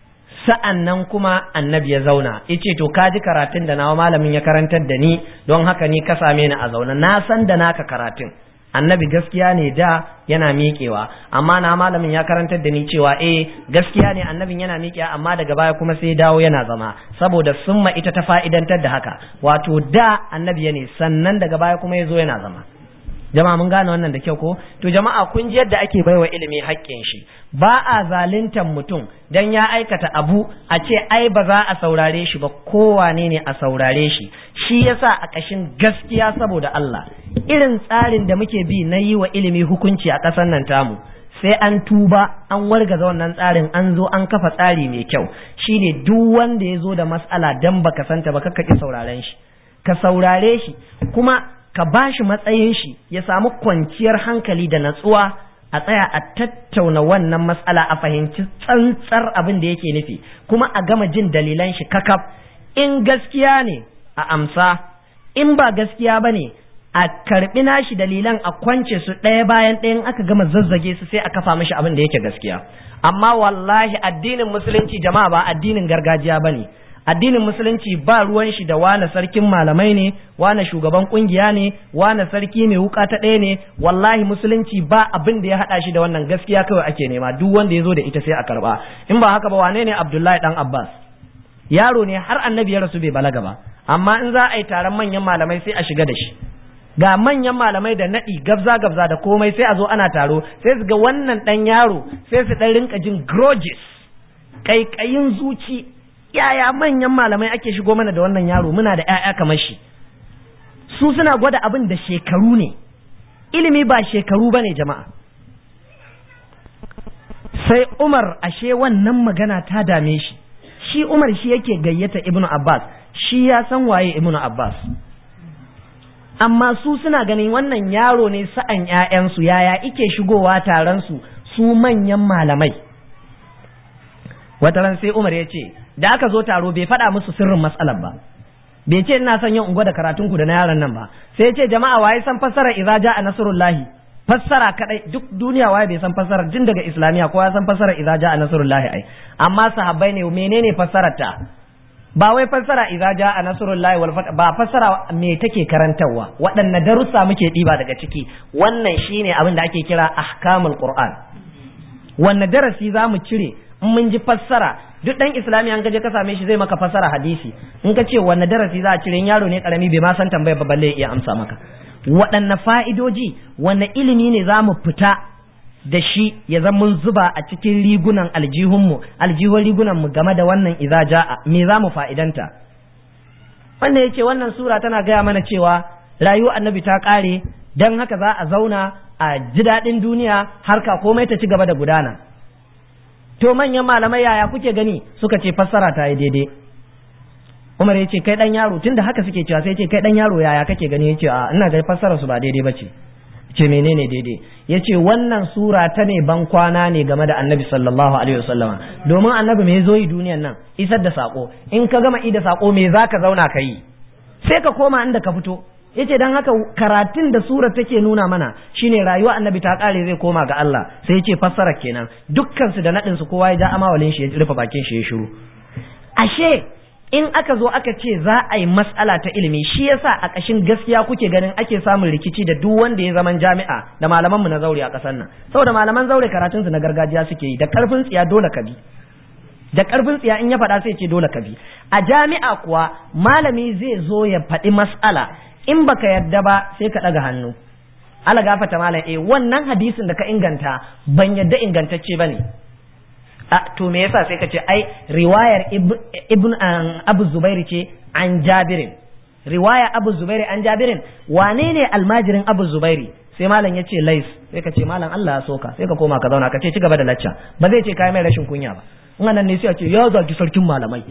sa'annan kuma annabi ya zauna yace to ka ji karatun da nawa malamin ya karantar da ni don haka ni ka same ni a zauna na san da naka karatun annabi gaskiya ne da yana miƙewa amma na malamin ya karantar da ni cewa eh gaskiya ne annabin yana miƙewa amma daga baya kuma sai dawo yana zama saboda summa ita ta fa'idantar da haka wato da annabi ne sannan daga baya kuma ya zo yana zama jama'a mun gane wannan da kyau ko to jama'a kun ji yadda ake baiwa ilimi haƙƙin shi ba a zaluntan mutum dan ya aikata abu a ce ai ba za a saurare shi ba kowane ne a saurare shi shi yasa a ƙashin gaskiya saboda Allah irin tsarin da muke bi na yi wa ilimi hukunci a ƙasar nan tamu sai an tuba an wargaza wannan tsarin an zo an kafa tsari mai kyau shine duk wanda ya zo da mas'ala dan baka santa ba kakka ki sauraren shi ka saurare shi kuma ka ba shi matsayin shi ya samu kwanciyar hankali da natsuwa a tsaya a tattauna wannan matsala a fahimci tsantsar abin da yake nufi kuma a gama jin dalilan shi kakaf in gaskiya ne a amsa in ba gaskiya ba ne a karɓi nashi dalilan a kwance su ɗaya bayan ɗayan aka gama zazzage su sai a kafa mashi abin da yake gaskiya amma wallahi addinin musulunci jama'a ba addinin gargajiya ba ne addinin musulunci ba ruwan shi da wane sarkin malamai ne wane shugaban kungiya ne wane sarki mai wuka ta ɗaya ne wallahi musulunci ba abin da ya haɗa shi da wannan gaskiya kawai ake nema duk wanda ya zo da ita sai a karɓa in ba haka ba wane ne abdullahi dan abbas yaro ne har annabi ya rasu bai balaga ba amma in za a yi taron manyan malamai sai a shiga da shi ga manyan malamai da naɗi gabza gabza da komai sai a zo ana taro sai su ga wannan ɗan yaro sai su ɗan rinka jin grudges ƙaiƙayin zuci yaya manyan malamai ake shigo mana da wannan yaro muna da 'ya'ya kamar shi su suna gwada abin da shekaru ne ilimi ba shekaru ba ne jama'a sai umar ashe wannan magana ta dame shi shi umar shi yake gayyata ibnu abbas shi ya san waye ibnu abbas amma su suna ganin wannan yaro ne sa'an 'ya'yansu yaya ike shigowa taron su su manyan malamai wata ran sai umar ya ce da aka zo taro bai faɗa musu sirrin matsalar ba bai ce ina son yin ungo da karatun ku da na yaron nan ba sai ya ce jama'a waye san fassara idza ja'a nasrullahi fassara kadai duk duniya waye bai san fassara tun daga islamiya kowa ya san fassara idza ja'a nasrullahi ai amma sahabbai ne menene fassarar ta ba wai fassara idza ja'a nasrullahi wal fath ba fassara me take karantarwa waɗanne darussa muke diba daga ciki wannan shine abin da ake kira ahkamul qur'an wanne darasi za mu cire in mun ji fassara duk dan islami an gaje ka same shi zai maka fassara hadisi in ka ce wanne darasi za a cire yaro ne karami bai ma san tambaya ba balle iya amsa maka waɗanne fa'idoji wanne ilimi ne za mu fita da shi ya zama mun zuba a cikin rigunan aljihunmu aljihun rigunan mu game da wannan idza ja'a me za mu fa'idanta wannan yace wannan sura tana gaya mana cewa rayuwar annabi ta kare dan haka za a zauna a ji daɗin duniya harka komai ta ci gaba da gudana to manyan malamai yaya kuke gani suka ce fassara ta yi daidai Umar ya ce kai dan yaro tunda haka suke cewa sai ya ce kai dan yaro yaya kake gani ya ce a ina ga fassara su ba daidai bace ce menene daidai ya ce wannan sura ta ne ban kwana ne game da annabi sallallahu alaihi wasallama domin annabi me zo yi duniyan nan isar da sako in ka gama ida sako me zaka zauna ka yi sai ka koma inda ka fito yace dan haka karatun da sura take nuna mana shine rayuwa annabi ta kare zai koma ga Allah sai yace fassara kenan dukkan su da nadin su kowa ya ja amawalin shi ya rufe bakin shi ya shiru ashe in aka zo aka ce za a yi matsala ta ilimi shi yasa a ƙashin gaskiya kuke ganin ake samun rikici da duk wanda ya zaman jami'a da malamanmu na zaure a ƙasar nan saboda malaman zaure karatunsu na gargajiya suke yi da ƙarfin tsiya dole ka bi da ƙarfin tsiya in ya faɗa sai ce dole ka bi a jami'a kuwa malami zai zo ya faɗi mas'ala in baka yadda ba sai ka ɗaga hannu ala gafata malam eh wannan hadisin da ka inganta ban yadda ingantacce bane a to me yasa sai ka ce ai riwayar ibn abu zubairi ce an jabirin riwaya abu zubairi an jabirin wane ne almajirin abu zubairi sai malam ya ce lais sai ka ce malam Allah ya soka sai ka koma ka zauna ka ce ci gaba da lacca ba zai ce kai mai rashin kunya ba in nan ne sai a ce ya zaki sarkin malamai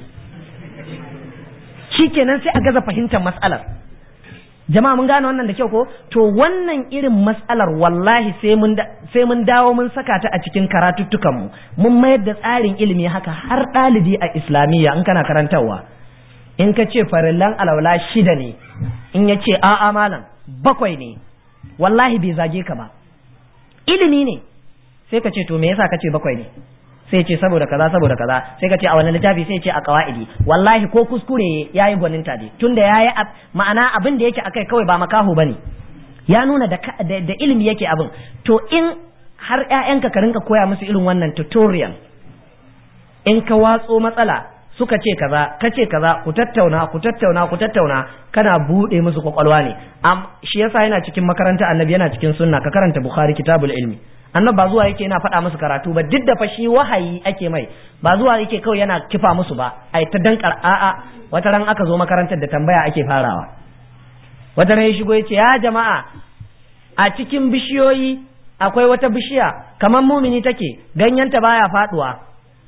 shikenan sai a gaza fahimtar mas'alar jama'a mun gane wannan da kyau ko to wannan irin matsalar wallahi sai mun sai mun dawo mun saka ta a cikin karatuttukan mu mun mayar da tsarin ilimi haka har ɗalibi a islamiyya in kana karantarwa in ka ce farillan alawla shida ne in ya ce a'a malam bakwai ne wallahi bai zage ka ba ilimi ne sai ka ce to me yasa ka ce bakwai ne sai ce saboda kaza saboda kaza sai ka ce a wannan littafi sai ce a kawaidi wallahi ko kuskure yayi gwaninta dai tunda yayi ma'ana abin da yake akai kawai ba makaho bane ya nuna da, da, ilimi yake abin to in har ƴaƴanka ka rinka koya musu irin wannan tutorial in ka watso matsala suka ce kaza ka ce kaza ku tattauna ku tattauna ku tattauna kana bude musu kwakwalwa ne am shi yasa yana cikin makaranta annabi yana cikin sunna ka karanta bukhari kitabul ilmi annab ba zuwa yake yana faɗa musu karatu ba duk da fa shi wahayi ake mai ba zuwa yake kawai yana kifa musu ba ai ta dankar a'a wata ran aka zo makarantar da tambaya ake farawa wata ran ya shigo yace ya jama'a a cikin bishiyoyi akwai wata bishiya kamar mumini take ganyenta baya faduwa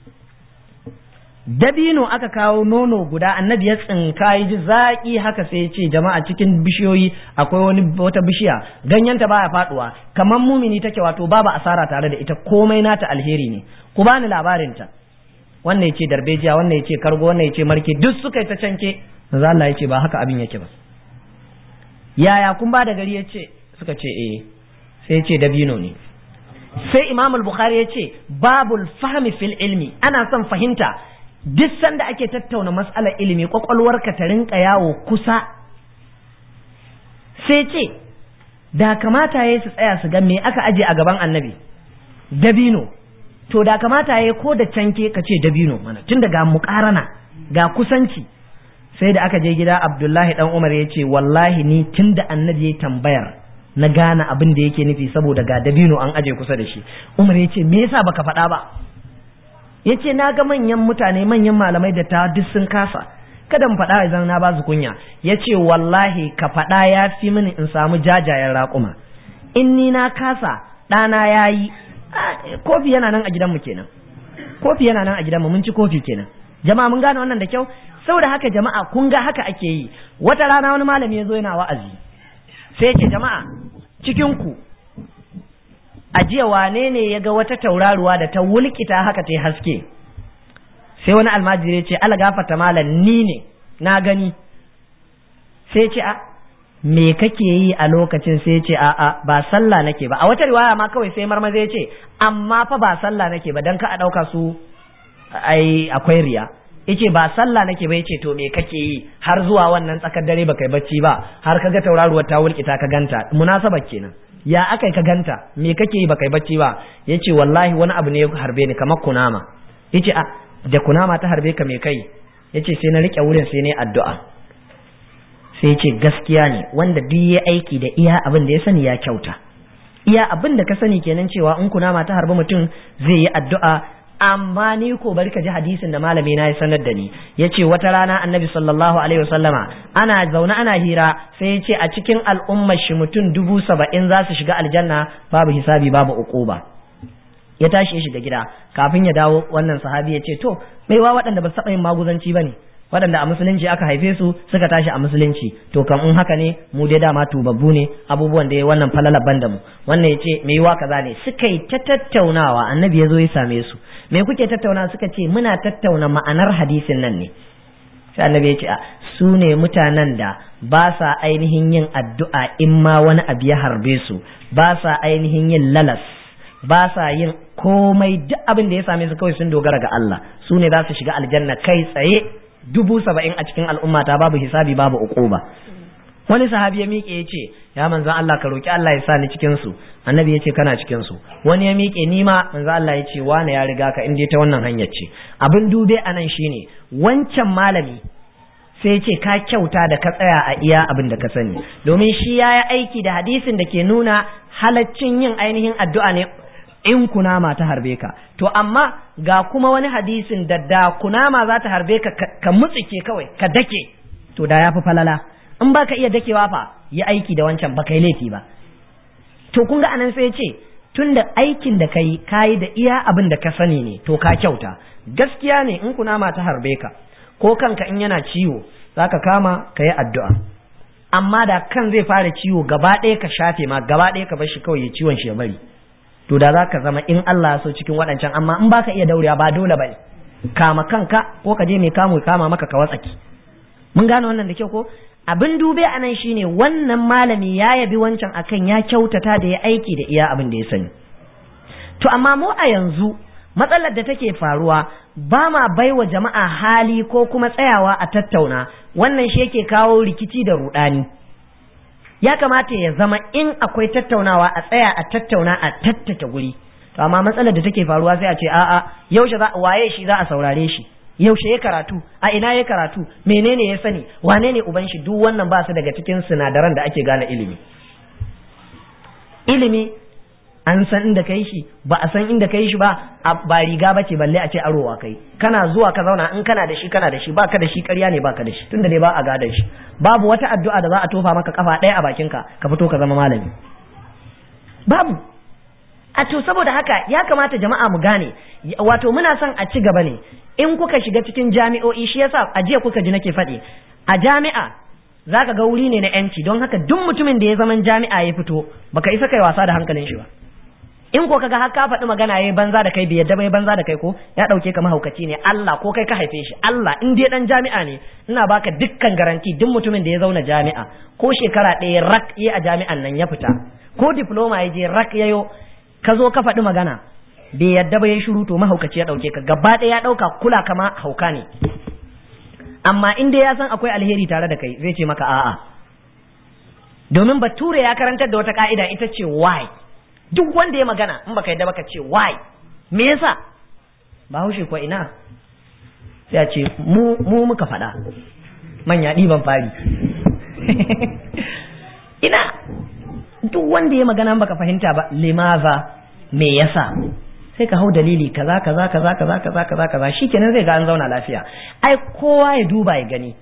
dabino aka kawo nono guda annabi ya tsinka yi ji zaƙi haka sai ya ce jama'a cikin bishiyoyi akwai wani wata bishiya ganyenta baya faduwa kamar mumini take wato babu asara tare da ita komai nata alheri ne ku bani labarin ta wannan ya ce darbejiya wannan ya ce kargo wannan ya ce marke duk suka yi ta canke manzo Allah ya ce ba haka abin yake ba yaya kun ba da gari ya ce suka ce eh sai ya ce dabino ne sai imam al-bukhari ya ce babul fahmi fil ilmi ana son fahimta duk sanda ake tattauna mas'alar ilimi kwakwalwarka ta rinka yawo kusa sai ce da kamata ya su tsaya su ga me aka aje a gaban annabi dabino to da kamata ya ko da canke ka ce dabino mana tun daga mukarana ga kusanci sai da aka je gida abdullahi dan umar ya ce wallahi ni tun da annabi ya tambayar na gane abin da yake nufi saboda ga dabino an aje kusa da shi umar ya ce me yasa baka faɗa ba ya ce na ga manyan mutane manyan malamai da ta duk sun kasa kada mu faɗa idan na ba su kunya ya ce wallahi ka faɗa ya fi mini in samu jajayen raƙuma in ni na kasa ɗana ya yi kofi yana nan a gidanmu kenan kofi yana nan a gidanmu mun ci kofi kenan jama'a mun gane wannan da kyau saboda haka jama'a kun ga haka ake yi wata rana wani malami ya zo yana wa'azi sai ya ce jama'a cikin ku a jiya wane ne ya ga wata tauraruwa da ta wulkita haka ta haske sai wani almajiri ya ce ala gafata malam ni ne na gani sai ce a me kake yi a lokacin sai ce a a ba sallah nake ba a wata riwaya ma kawai sai marmaza ya ce amma fa ba sallah nake ba dan ka a dauka su ai akwai riya yace ba sallah nake ba yace to me kake yi har zuwa wannan tsakar dare ba kai bacci ba har kaga tauraruwar ta wulkita ka ganta munasabar kenan ya aka ka ganta me kake yi ba kai bacci ba yace wallahi wani abu ne ya harbe ni kamar kunama yace a da kunama ta harbe ka me kai yace sai na rike wurin sai ne addu'a sai yace gaskiya ne wanda duk ya aiki da iya abin da ya sani ya kyauta iya abin da ka sani kenan cewa in kunama ta harbi mutum zai yi addu'a amma ni ko bari ka ji hadisin da malami na ya sanar da ni yace wata rana annabi sallallahu alaihi wasallama ana zaune ana hira sai yace a cikin al'ummar shi mutum dubu saba'in za su shiga aljanna babu hisabi babu uquba ya tashi ya shiga gida kafin ya dawo wannan sahabi ya ce to wa waɗanda ba su taɓa yin maguzanci ba ne waɗanda a musulunci aka haife su suka tashi a musulunci to kam in haka ne mu dai dama tubabbu ne abubuwan da ya wannan falalaban da mu wannan ya ce mai yiwa kaza ne suka yi ta tattaunawa annabi ya zo ya same su me kuke tattauna suka ce muna tattauna ma'anar hadisin nan ne sai annabi ya ce a su ne mutanen da ba sa ainihin yin addu'a in ma wani abu ya harbe su ba sa ainihin yin lalas ba sa yin komai duk abin da ya same su kawai sun dogara ga Allah su ne za su shiga aljanna kai tsaye dubu saba'in a cikin al'ummata babu hisabi babu uquba wani sahabi ya miƙe ya ce ya manzan Allah ka roki Allah ya sa ni cikin su annabi ya ce kana cikin su wani ya miƙe ni ma manzan Allah ya ce wane ya riga ka inda ta wannan hanyar ce abin dube anan shine wancan malami sai ce ka kyauta da ka tsaya a iya abin da ka sani domin shi ya yi aiki da hadisin da ke nuna halaccin yin ainihin addu'a ne in kunama ta harbe ka to amma ga kuma wani hadisin da da kunama za ta harbe ka ka mutsike kawai ka dake to da ya fi falala in ba ka iya dakewa fa yi aiki da wancan ba kai laifi ba to kun ga anan sai ce tun da aikin da kai kayi da iya abin da ka sani ne to ka kyauta gaskiya ne in kunama ta harbe ka ko kanka in yana ciwo za ka kama ka yi addu'a amma da kan zai fara ciwo gaba ɗaya ka shafe ma gaba ɗaya ka bar shi kawai ya ciwon shi ya bari to da za ka zama in Allah so cikin waɗancan amma in baka iya daurewa ba dole ba kama kanka ko ka je mai kamu kama maka ka watsaki mun gane wannan da kyau ko abin dube a nan shine wannan malami ya yabi wancan akan ya kyautata da ya aiki da iya abin da ya sani to amma mu a yanzu matsalar da take faruwa ba ma baiwa jama'a hali ko kuma tsayawa a tattauna wannan shi yake kawo rikici da rudani ya kamata ya zama in akwai tattaunawa a tsaya a tattauna a tattake guri to amma matsalar da take faruwa sai a ce a'a yaushe za waye shi za a saurare shi yaushe ya karatu a ina ya karatu menene ya sani wane ne uban shi duk wannan ba su daga cikin sinadaran da ake gane ilimi ilimi an san inda kai shi ba a san inda kai shi ba ba riga ba ce balle a ce arowa kai kana zuwa ka zauna in kana da shi kana da shi baka da shi ƙarya ne baka da shi tunda dai ba a gada shi babu wata addu'a da za a tofa maka kafa ɗaya a bakinka ka fito ka zama malami babu a to saboda haka ya kamata jama'a mu gane wato muna son a ci gaba ne in kuka shiga cikin jami'o'i shi yasa a jiya kuka ji nake faɗi a jami'a zaka ga wuri ne na yanci don haka duk mutumin da ya zaman jami'a ya fito baka isa kai wasa da hankalin shi ba in ko kaga har ka faɗi magana yayi banza da kai bai yadda bai banza da kai ko ya ɗauke ka mahaukaci ne Allah ko kai ka haife shi Allah in dai dan jami'a ne ina baka dukkan garanti duk mutumin da ya zauna jami'a ko shekara ɗaya rak yi a jami'an nan ya fita ko diploma ya je rak yayo ka zo ka faɗi magana bai yadda ba ya shiru to mahaukaci ya ɗauke ka gaba ɗaya ya ɗauka kula kama hauka ne amma in dai ya san akwai alheri tare da kai zai ce maka a'a domin bature ya karantar da wata ka'ida ita ce why duk wanda ya magana in baka yadda baka ce why me yasa bahaushe ko ina sai a ce mu mu muka faɗa manya ɗiban fari ina duk wanda ya magana baka fahimta ba limaza me yasa sai ka hau dalili kaza kaza kaza kaza kaza kaza kaza shikenan zai ga an zauna lafiya ai kowa ya duba ya gani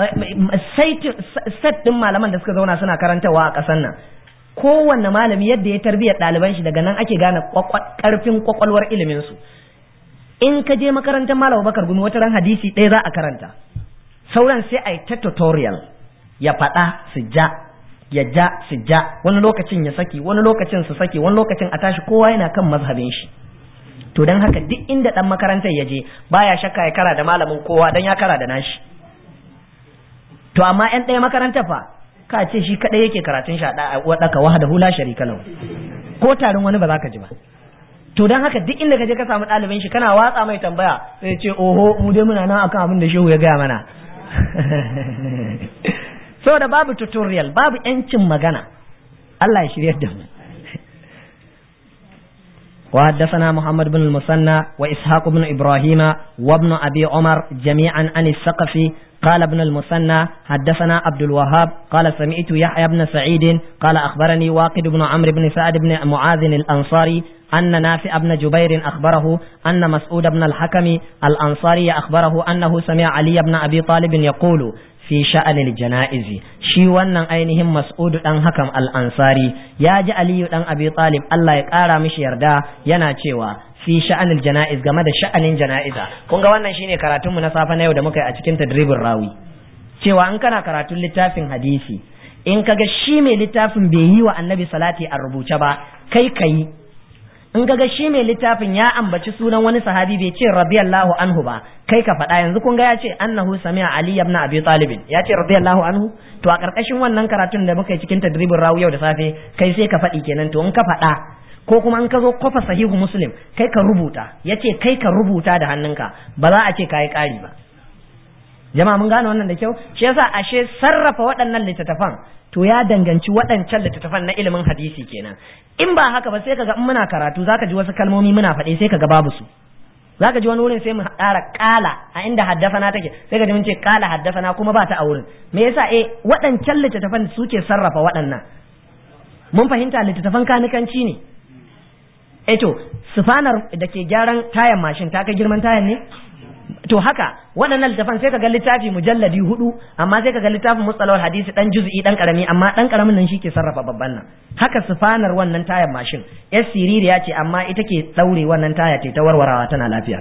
set din malaman da suka zauna suna karantawa a ƙasar nan kowanne malami yadda ya tarbiyyar ɗaliban shi daga nan ake gane ƙarfin kwakwalwar ilimin su in ka je makarantar malam bakar gumi wata ran hadisi ɗaya za a karanta sauran sai a yi ta tutorial ya faɗa su ja ya ja su ja wani lokacin ya saki wani lokacin su saki wani lokacin a tashi kowa yana kan mazhabin shi to don haka duk inda ɗan makarantar ya je baya shakka ya kara da malamin kowa don ya kara da nashi to amma yan ɗaya makarantar fa ka ce shi kadai yake karatun shi a wadaka wahada hula sharika lahu ko tarin wani ba za ka ji ba to dan haka duk inda ka je ka samu ɗalibin shi kana watsa mai tambaya sai ce oho mu dai muna nan akan abin da shehu ya gaya mana saboda babu tutorial babu yancin magana Allah ya shiryar da mu وحدثنا محمد بن المثنى وإسحاق بن إبراهيم وابن أبي عمر جميعا عن الثقفي قال ابن المثنى حدثنا عبد الوهاب قال سمعت يحيى بن سعيد قال أخبرني واقد بن عمرو بن سعد بن معاذ الأنصاري أن نافع بن جبير أخبره أن مسعود بن الحكم الأنصاري أخبره أنه سمع علي بن أبي طالب يقول fi sha'anil jana'izi shi wannan ainihin mas'udu dan hakam al-ansari ya ji aliyu dan abi talib Allah ya kara mishi yarda yana cewa fi sha'anil jana'iz game da sha'anin jana'iza kun ga wannan shine karatun mu na safa na yau da muka yi a cikin tadribin rawi cewa in kana karatun littafin hadisi in kaga shi mai littafin bai yi wa annabi salati a rubuce ba kai kai in kaga shi mai littafin ya ambaci sunan wani sahabi bai ce radiyallahu anhu ba kai ka faɗa yanzu kun ga ya ce annahu sami'a ali ibn abi talib ya ce radiyallahu anhu to a karkashin wannan karatun da muka yi cikin tadribin rawu yau da safe kai sai ka faɗi kenan to in ka faɗa ko kuma in ka zo kofa sahihu muslim kai ka rubuta ya ce kai ka rubuta da hannunka ba za a ce ka yi ƙari ba jama'a mun gane wannan da kyau shi yasa ashe sarrafa waɗannan littattafan to ya danganci waɗancan littattafan na ilimin hadisi kenan in ba haka ba sai kaga in muna karatu zaka ji wasu kalmomi muna faɗe sai kaga babu su zaka ji wani wurin sai mu ƙara ƙala a inda haddafana take sai ka ji mun ce ƙala haddafana kuma ba ta a wurin me yasa eh waɗancan littattafan suke sarrafa waɗannan mun fahimta littattafan kanikanci ne eh to sufanar da ke gyaran tayan mashin ta kai girman tayan ne to haka waɗannan littafan sai ka ga littafi mujalladi hudu amma sai ka ga littafin mustalawar hadisi dan juz'i dan karami amma dan karamin nan shi ke sarrafa babban nan haka sufanar wannan tayar mashin yar siririya ce amma ita ke daure wannan taya ce ta warwarawa tana lafiya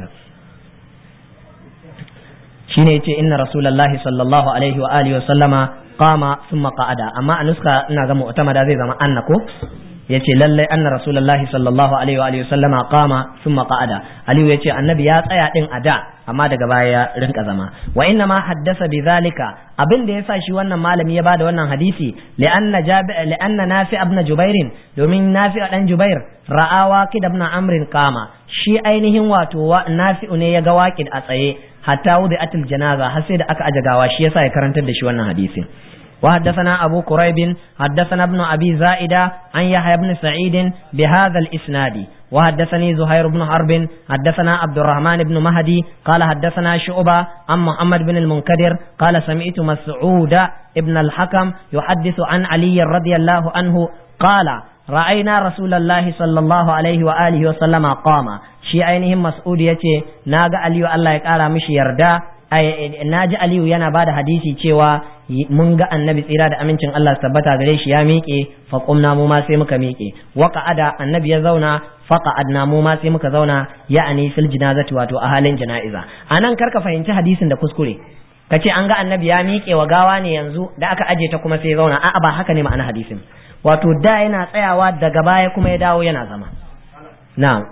shine yace inna rasulullahi sallallahu alaihi wa alihi wa sallama qama thumma qa'ada amma a nuska ina ga mu'tamada zai zama anna ko yace lallai anna rasulullahi sallallahu alaihi wa alihi sallama qama thumma qa'ada aliyu yace annabi ya tsaya din a da amma daga baya ya rinka zama wa inna ma haddasa bi zalika abin da yasa shi wannan malami ya bada wannan hadisi li'anna jabi li'anna nafi ibn jubair domin nafi dan jubair ra'a waqid ibn amr qama shi ainihin wato nafi ne ya ga waqid a tsaye hatta wudi atil janaza har sai da aka aje gawa shi yasa ya karantar da shi wannan hadisin وحدثنا أبو كريب حدثنا ابن أبي زائدة عن يحيى بن سعيد بهذا الإسناد وحدثني زهير بن حرب حدثنا عبد الرحمن بن مهدي قال حدثنا شعبة عن محمد بن المنكدر قال سمعت مسعود ابن الحكم يحدث عن علي رضي الله عنه قال رأينا رسول الله صلى الله عليه وآله وسلم قام شي ainihin mas'ud yace naga aliyu Allah ya kara mishi yarda na ji aliyu yana bada hadisi cewa mun ga annabi tsira da amincin Allah su tabbata gare shi ya miƙe fa qumna mu ma sai muka miƙe wa qa'ada annabi ya zauna fa qa'adna mu ma sai muka zauna ya'ani fil jinazati wato a halin jana'iza anan karka fahimci hadisin da kuskure kace an ga annabi ya miƙe wa gawa ne yanzu da aka aje ta kuma sai ya zauna a'a ba haka ne ma'ana hadisin wato da yana tsayawa daga baya kuma ya dawo yana zama na'am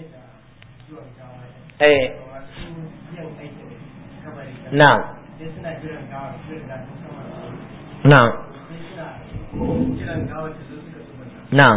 eh na'am na'am na'am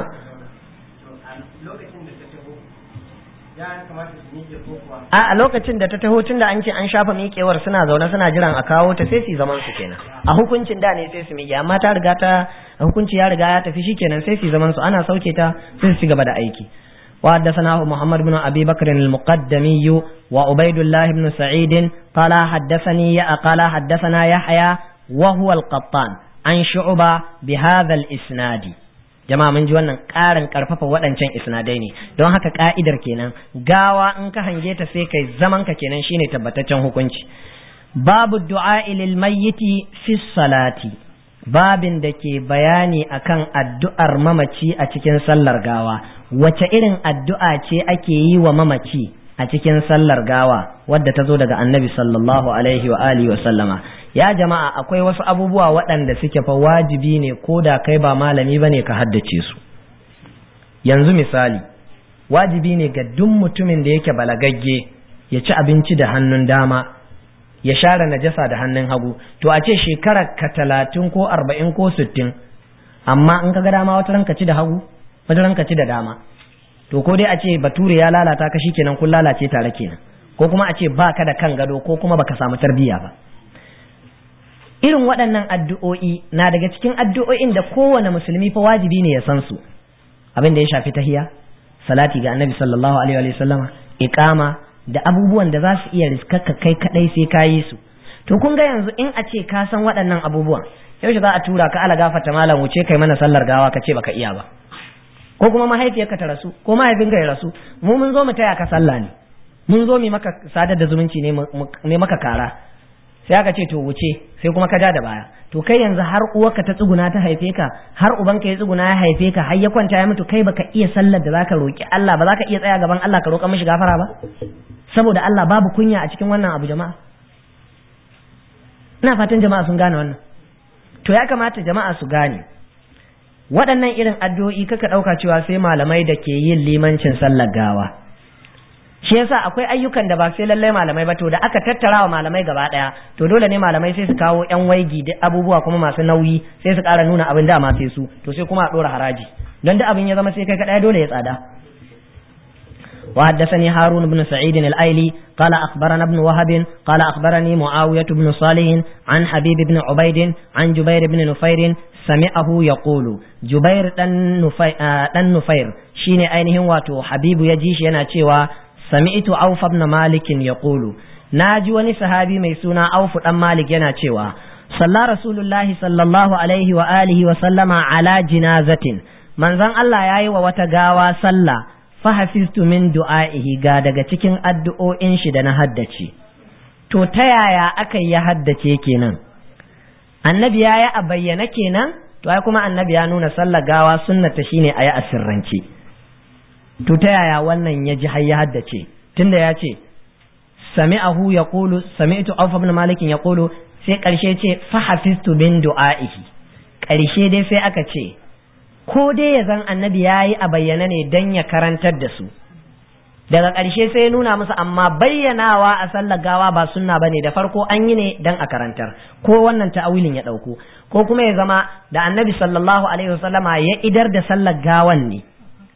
a lokacin da ta taho tun da an ce an shafa miƙewar suna zaune suna jiran a kawo ta sai su zaman su kenan a hukuncin da ne sai su miƙe amma ta riga ta hukunci ya riga ya tafi shi kenan sai su zaman su ana sauke ta sai su ci gaba da aiki وحدثناه محمد بن أبي بكر المقدمي وعبيد الله بن سعيد قال حدثني قال حدثنا يحيى وهو القطان عن شعبة بهذا الإسناد jama'a mun ji wannan ƙarin ƙarfafa waɗancan isnadai ne don haka ƙa'idar kenan gawa in ka hange ta sai kai zaman ka kenan shine tabbataccen hukunci babu du'a lil mayyiti fi salati babin da ke bayani akan addu'ar mamaci a cikin sallar gawa wace irin addu'a ce ake yi wa mamaci a cikin sallar gawa wadda ta zo daga annabi sallallahu alaihi wa alihi wa sallama ya jama'a akwai wasu abubuwa waɗanda suke fa wajibi ne ko da kai ba malami bane ka haddace su yanzu misali wajibi ne ga duk mutumin da yake balagagge ya ci abinci da hannun dama ya share najasa da hannun hagu to a ce shekarar ka talatin ko arba'in ko sittin amma in ka ga dama wata ranka ci da hagu wata ranka ci da dama to ko dai a ce bature ya lalata ka kenan kun lalace tare kenan ko kuma a ce baka da kan gado ko kuma baka samu tarbiyya ba irin waɗannan addu'o'i na daga cikin addu'o'in da kowane musulmi fa wajibi ne ya san su abin da ya shafi tahiya salati ga annabi sallallahu alaihi wa sallama iqama da abubuwan da za su iya riskaka kai kadai sai ka yi su to kun ga yanzu in a ce ka san waɗannan abubuwan yaushe za a tura ka ala gafata malam wuce kai mana sallar gawa ka ce baka iya ba ko kuma mahaifiyarka ta rasu ko mahaifinka ya rasu mu mun zo mu taya ka sallah ne mun zo mu maka sadar da zumunci ne maka kara sai aka ce to wuce sai kuma ka ja da baya to kai yanzu har uwarka ta tsuguna ta haife ka har ubanka ya tsuguna ya haife ka har ya kwanta ya mutu kai baka iya sallar da zaka roki Allah ba zaka iya tsaya gaban Allah ka roƙa mishi gafara ba saboda Allah babu kunya a cikin wannan abu jama'a ina fatan jama'a sun gane wannan to ya kamata jama'a su gane waɗannan irin addu'o'i kaka ɗauka cewa sai malamai da ke yin limancin sallar gawa shi yasa akwai ayyukan da ba sai lallai malamai ba to da aka tattara wa malamai gaba ɗaya to dole ne malamai sai su kawo yan waigi da abubuwa kuma masu nauyi sai su ƙara nuna abin dama sai su to sai kuma a ɗora haraji don da abin ya zama sai kai kaɗaya dole ya tsada وحدثني هارون بن سعيد الأيلي قال أخبرنا ابن وهب قال أخبرني معاوية بن صالح عن حبيب بن عبيد عن جبير بن نفير سمعه يقول جبير دن نفير شيني أينهم واتو حبيب يجيش ينا تشيوا سمعت عوف بن مالك يقول ناجي وني صحابي ميسونا عوف بن مالك ينا تشيوا صلى رسول الله صلى الله عليه وآله وسلم على جنازة من ذن الله ياي وتغاوى صلى fahafiztu min du'a'ihi ga daga cikin addu'o'in shi da na haddace to ta yaya aka ya haddace kenan annabi ya yi a bayyana kenan to ai kuma annabi ya nuna sallar gawa sunnata shine a yi a sirrance to ta yaya wannan ya ji har ya haddace tunda ya ce sami'ahu yaqulu sami'tu awfa ibn malik yaqulu sai karshe ce fahafiztu min du'a'ihi karshe dai sai aka ce ko dai ya zan annabi ya yi a bayyana ne don ya karantar da su daga ƙarshe sai ya nuna musu amma bayyanawa a sallar gawa ba sunna bane da farko an yi ne don a karantar ko wannan ta'awilin ya ɗauko ko kuma ya zama da annabi sallallahu alaihi wasallama ya idar da sallar gawan ne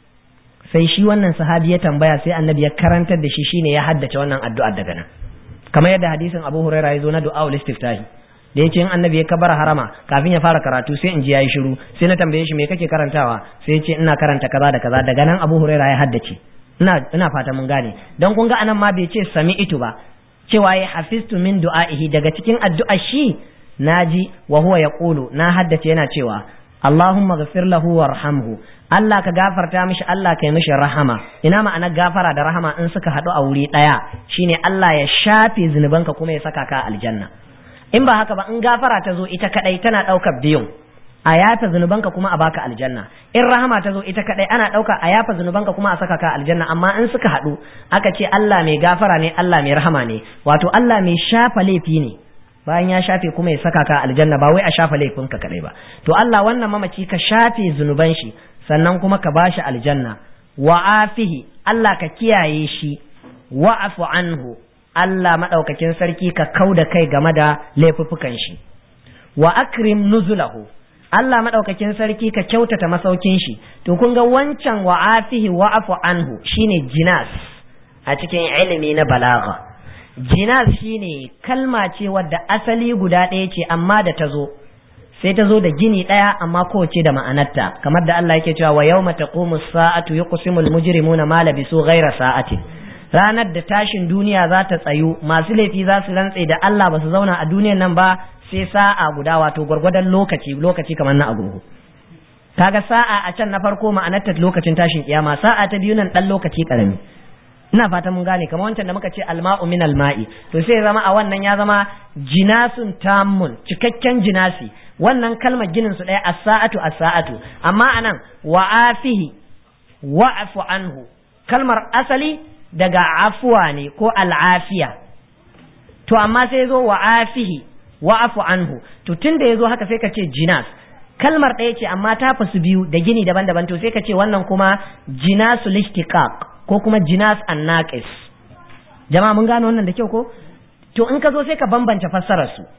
sai shi wannan sahabi ya tambaya sai annabi ya karantar da shi shine ya haddace wannan addu'ar daga nan kamar yadda hadisin Abu Hurairah ya zo na du'a ul istiftahi da ya ce in annabi ya kabara harama kafin ya fara karatu sai in ji yayi shiru sai na tambaye shi me kake karantawa sai ya ce ina karanta kaza da kaza daga nan Abu Huraira ya haddace ina ina fata mun gane dan kun ga anan ma bai ce sami'tu ba cewa ya hafiztu min du'a'ihi daga cikin addu'a shi naji wa huwa yaqulu na haddace yana cewa Allahumma ghafir lahu warhamhu Allah ka gafarta mishi Allah ka yi mishi rahama ina ma'anar gafara da rahama in suka haɗu a wuri ɗaya shine Allah ya shafe zunubanka kuma ya saka ka aljanna in ba haka ba in gafara ta zo ita kadai tana ɗaukar biyun a yafa zunubanka kuma a baka aljanna in rahama ta zo ita kadai ana ɗauka a yafa zunubanka kuma a saka ka aljanna amma in suka haɗu aka ce Allah mai gafara ne Allah mai rahama ne wato Allah mai shafa laifi ne bayan ya shafe kuma ya saka ka aljanna ba wai a shafa laifinka kadai ba to Allah wannan mamaci ka shafe zunuban shi sannan kuma ka bashi aljanna wa afihi Allah ka kiyaye shi wa'fu anhu Allah maɗaukakin sarki ka kau da kai game da laifuffukan shi wa akrim nuzulahu Allah maɗaukakin sarki ka kyautata masaukin shi to kun ga wancan wa afihi wa afu anhu shine jinas a cikin ilimi na balagha jinas shine kalma ce wadda asali guda ɗaya ce amma da ta zo sai ta zo da gini ɗaya amma kowace da ma'anarta kamar da Allah yake cewa wa yawma taqumu as-sa'atu yuqsimul mujrimuna ma labisu ghayra sa'atin ranar da tashin duniya za ta tsayu masu laifi za su rantse da Allah ba su zauna a duniyan nan ba sai sa'a guda wato gwargwadon lokaci lokaci kamar na agogo kaga sa'a a can na farko ma'anarta lokacin tashin kiyama sa'a ta biyu nan dan lokaci karami ina fata mun gane kamar wancan da muka ce alma'u min alma'i to sai zama a wannan ya zama jinasun tammun cikakken jinasi wannan kalmar ginin su ɗaya as-sa'atu as-sa'atu amma anan wa'afihi wa'fu anhu kalmar asali daga afuwa ne ko al'afiya to amma sai zo wa afihi wa afu anhu to tunda yazo haka sai ka ce jinas kalmar ɗaya ce amma ta fasu biyu da gini daban-daban to sai ka ce wannan kuma jinasul ishtiqaq ko kuma jinas annaqis jama'a mun gano wannan da kyau ko to in ka zo sai ka bambance fassarar su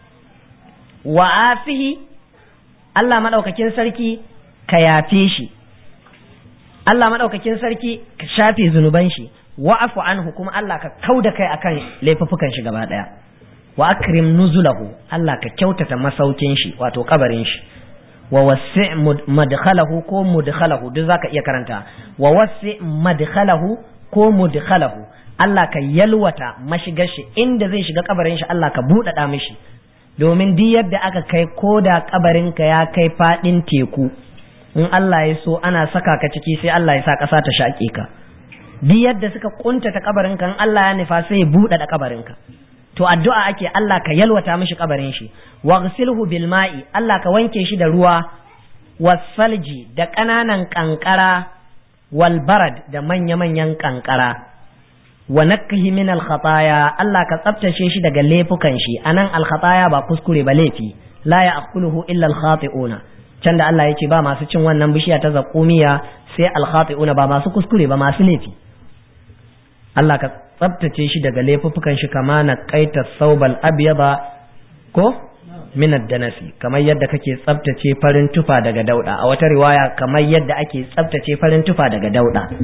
wa afihi Allah madaukakin sarki ka yafe shi Allah madaukakin sarki ka shafe zunuban shi wa'afu anhu kuma Allah ka kauda kai akan laifuffukan shi gaba daya wa akrim nuzulahu Allah ka kyautata masaukin shi wato kabarin shi wa wasi' madkhalahu ko mudkhalahu duk zaka iya karanta wa wasi' madkhalahu ko mudkhalahu Allah ka yalwata mashigar shi inda zai shiga kabarin shi Allah ka buɗaɗa mishi domin duk yadda aka kai ko da kabarin ka ya kai fadin teku in Allah ya so ana saka ka ciki sai Allah ya sa ƙasa ta shaƙe ka duk yadda suka kuntata kabarin kan Allah ya nufa sai ya buɗe da kabarin ka to addu'a ake Allah ka yalwata mishi kabarin shi waghsilhu bil ma'i Allah ka wanke shi da ruwa wasalji da ƙananan kankara wal barad da manya manyan kankara wa nakhi min al khataya Allah ka tsaftace shi daga laifukan shi anan al khataya ba kuskure ba laifi la ya'kuluhu illa al khati'una can da Allah yake ba masu cin wannan bishiya ta zakumiya sai al khati'una ba masu kuskure ba masu laifi Allah ka tsabtace shi daga laifuffukan shi kama na kaita saubal abyaba ko minad danasi kamar yadda kake tsabtace farin tufa daga dauda a wata riwaya kamar yadda ake tsabtace farin tufa daga dauda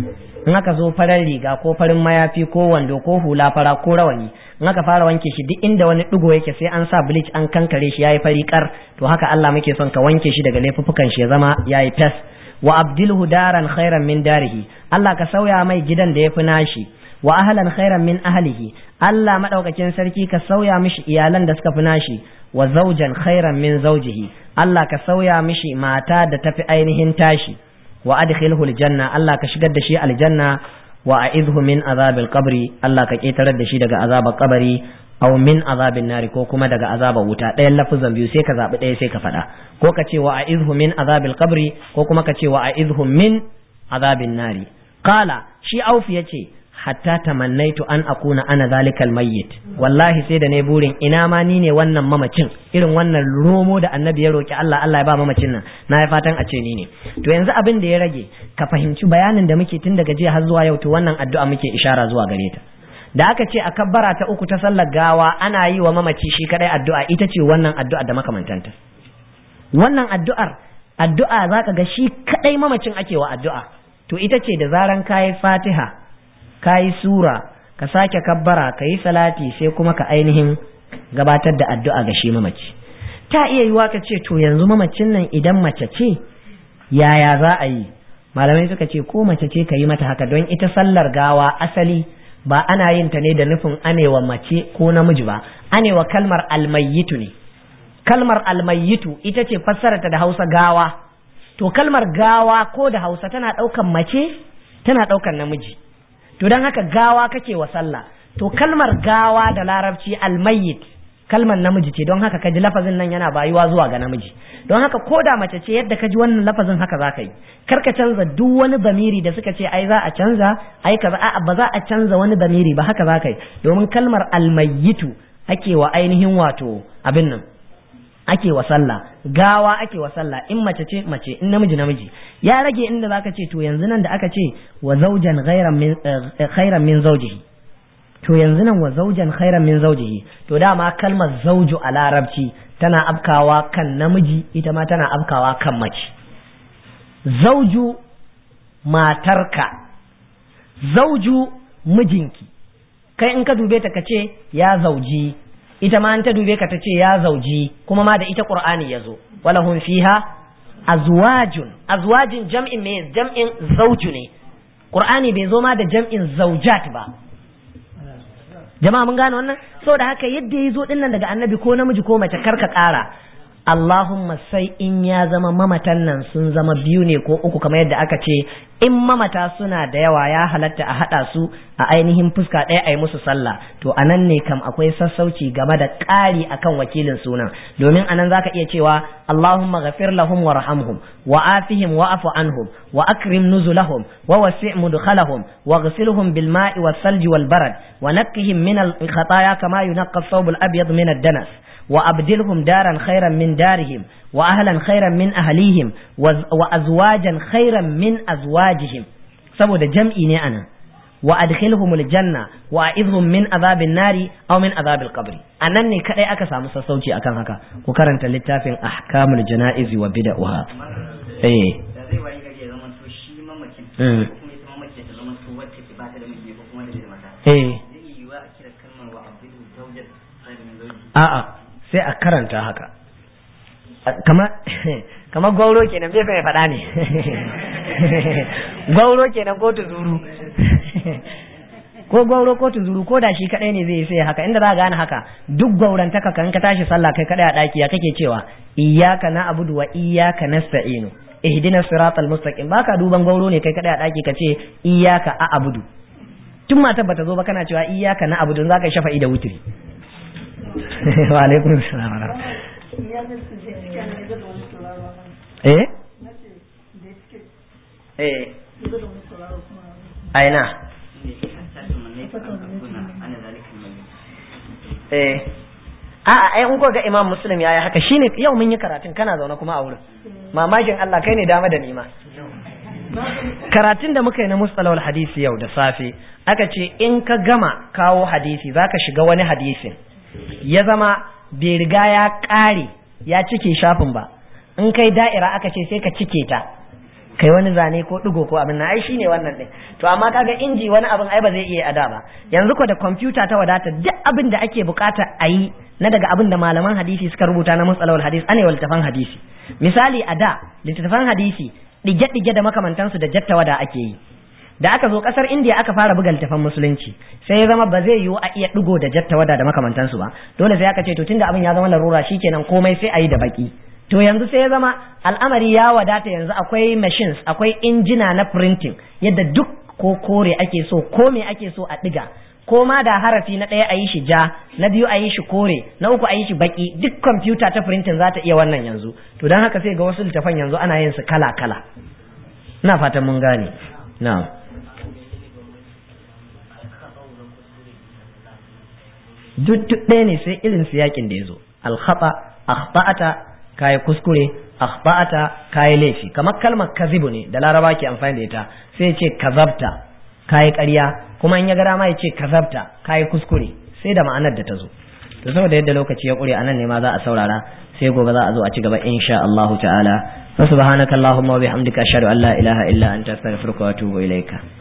in aka zo farar riga ko farin mayafi ko wando ko hula fara ko rawani in aka fara wanke shi duk inda wani digo yake sai an sa bleach an kankare shi yayi fari kar to haka Allah muke son ka wanke shi daga laifuffukan shi ya zama yayi fes wa abdilhu daran khairan min darihi Allah ka sauya mai gidan da yafi nashi wa ahlan khairan min ahlihi Allah madaukakin sarki ka sauya mishi iyalan da suka fi nashi wa zawjan khairan min zawjihi Allah ka sauya mishi mata da tafi ainihin tashi wa adkhilhu aljanna Allah ka shigar da shi aljanna wa a'idhu min azabil qabri Allah ka ketarar da shi daga azabar kabari aw min azabin nari ko kuma daga azabar wuta ɗayan lafuzan biyu sai ka zabi ɗaya sai ka faɗa ko ka ce wa a'idhu min azabil qabri ko kuma ka ce wa a'idhu min azabin nari qala shi aufi yace hatta tamannaitu an akuna ana zalikal mayyit wallahi sai da ne burin ina ma ni ne wannan mamacin irin wannan romo da annabi ya roki Allah Allah ya ba mamacin nan na yi fatan a ce ni ne to yanzu abin da ya rage ka fahimci bayanin da muke tun daga jiya har zuwa yau to wannan addu'a muke ishara zuwa gare ta da aka ce a kabbara ta uku ta sallar gawa ana yi wa mamaci shi kadai addu'a ita ce wannan addu'a da makamantanta wannan addu'ar addu'a zaka ga shi kadai mamacin ake wa addu'a to ita ce da zaran kayi fatiha ka yi sura ka sake kabbara ka yi salati sai kuma ka ainihin gabatar da addu'a ga shi mamaci ta iya yiwa ka ce to yanzu mamacin nan idan mace ce yaya za a yi malamai suka ce ko mace ce ka yi mata haka don ita sallar gawa asali ba ana yin ta ne da nufin anewa mace ko namiji ba anewa kalmar almayyitu ne kalmar almayyitu ita ce fassarata da hausa gawa to kalmar gawa ko da hausa tana ɗaukan mace tana ɗaukan namiji to don haka gawa kake wa sallah to kalmar gawa da larabci almayyit kalmar namiji ce don haka kaji lafazin nan yana bayuwa zuwa ga namiji don haka ko da mace ce yadda kaji wannan lafazin haka za ka yi kar ka canza duk wani bamiri da suka ce ai za a canza ai kaza a'a ba za a canza wani bamiri ba haka za ka yi domin kalmar almayyitu ake wa ainihin wato abin nan ake wa sallah gawa ake wa sallah in mace ce mace in namiji namiji ya rage inda zaka ce to yanzu nan da aka ce wa zawjan ghairan min khairan min zawjihi to yanzu nan wa zawjan khairan min zawjihi to dama kalmar zawju a larabci tana afkawa kan namiji ita ma tana afkawa kan mace zawju matarka zawju mijinki kai in ka dube ta kace ya zauji ita ma an ta dube ka ta ce ya zauji kuma ma da ita qur'ani yazo walahum fiha azwajun azwajin jam'in me jam'in zauju ne qur'ani bai zo ma da jam'in zaujat ba jama'a mun gane wannan saboda haka yadda ya zo dinnan daga annabi ko namiji ko mace karka kara Allahumma sai in ya zama mamatan nan sun zama biyu ne ko uku kamar yadda aka ce in mamata suna da yawa ya halatta a haɗa su a ainihin fuska ɗaya a yi musu sallah to a nan ne kam akwai sassauci game da ƙari akan wakilin sunan domin anan zaka iya cewa Allahumma ghafir lahum warhamhum wa afihim wa afu anhum wa akrim nuzulahum wa wasi' mudkhalahum wa ghsilhum bil ma'i was salji wal barad wa naqqihim min al khataya kama yunqqa ath-thawb al abyad min ad-danas وأبدلهم دارا خيرا من دارهم وأهلا خيرا من أهليهم وأزواجا خيرا من أزواجهم saboda jam'i ne ana wa adkhilhum aljanna wa a'idhum min azabin nari aw min azabil qabri anan ne kadai aka samu sassauci akan haka ku karanta littafin ahkamul janaiz wa bid'ah eh da zai wani gari ya zama to shi mamakin ko kuma ita mamakin ta zama to wacce ke ba ta da miji ko kuma da bai da mata eh zai yi wa a kira kalmar wa abdu zawjat khairu min zawji a'a sai a karanta haka kama kama gauro kenan bai sai faɗa ne gauro kenan ko tuzuru ko gauro ko tuzuru ko da shi kadai ne zai sai haka inda za ka gane haka duk gaurantaka kan ka tashi sallah kai kadai a daki ya kake cewa iyyaka na'budu wa iyyaka nasta'inu ihdina siratal mustaqim baka duban gauro ne kai kadai a daki kace iyyaka a'budu tun matar bata zo ba kana cewa iyyaka na'budu zaka shafa'i da wutiri wa alaikum salam eh eh aina eh a'a ai in ko ga imam muslim yayi haka shine yau mun yi karatun kana zaune kuma a wurin mamakin Allah kai ne dama da nima karatun da muka yi na mustalawal hadisi yau da safe aka ce in ka gama kawo hadisi zaka shiga wani hadisin ya zama bai riga ya ƙare ya cike shafin ba in kai da'ira aka ce sai ka cike ta kai wani zane ko digo ko abin na ai shine wannan din to amma kaga inji wani abin ai ba zai iya ada ba yanzu ko da kwamfuta ta wadata duk abin da ake bukata a yi na daga abin da malaman hadisi suka rubuta na matsalawar hadisi ane littafan hadisi misali a da littattafan hadisi dige-dige da makamantansu da jattawada ake yi da aka zo kasar indiya aka fara buga littafan musulunci sai ya zama ba zai yiwu a iya digo da jattawada da makamantansu ba dole sai aka ce to tunda abin ya zama larura shikenan komai sai a yi da baki to yanzu sai ya zama al'amari ya wadata yanzu akwai machines akwai injina na printing yadda duk ko kore ake so ko me ake so a diga ko ma da harafi na ɗaya a yi shi ja na biyu a yi shi kore na uku a yi shi baki duk kwamfuta ta printing za ta iya wannan yanzu to don haka sai ga wasu littafan yanzu ana yin su kala kala ina fatan mun gane na'am duk ɗaya ne sai irin su yakin da ya zo alkhata akhba'ata kayi kuskure akhba'ata kayi laifi kamar kalmar kazibu ne da laraba ke amfani da ita sai ya ce kazabta kayi ƙarya kuma in ya ga dama ya ce kazabta kayi kuskure sai da ma'anar da ta zo to saboda yadda lokaci ya ƙure anan ne ma za a saurara sai gobe za a zo a ci gaba insha Allah ta'ala fa subhanakallahumma wa bihamdika ashhadu an la ilaha illa anta astaghfiruka wa atubu ilaika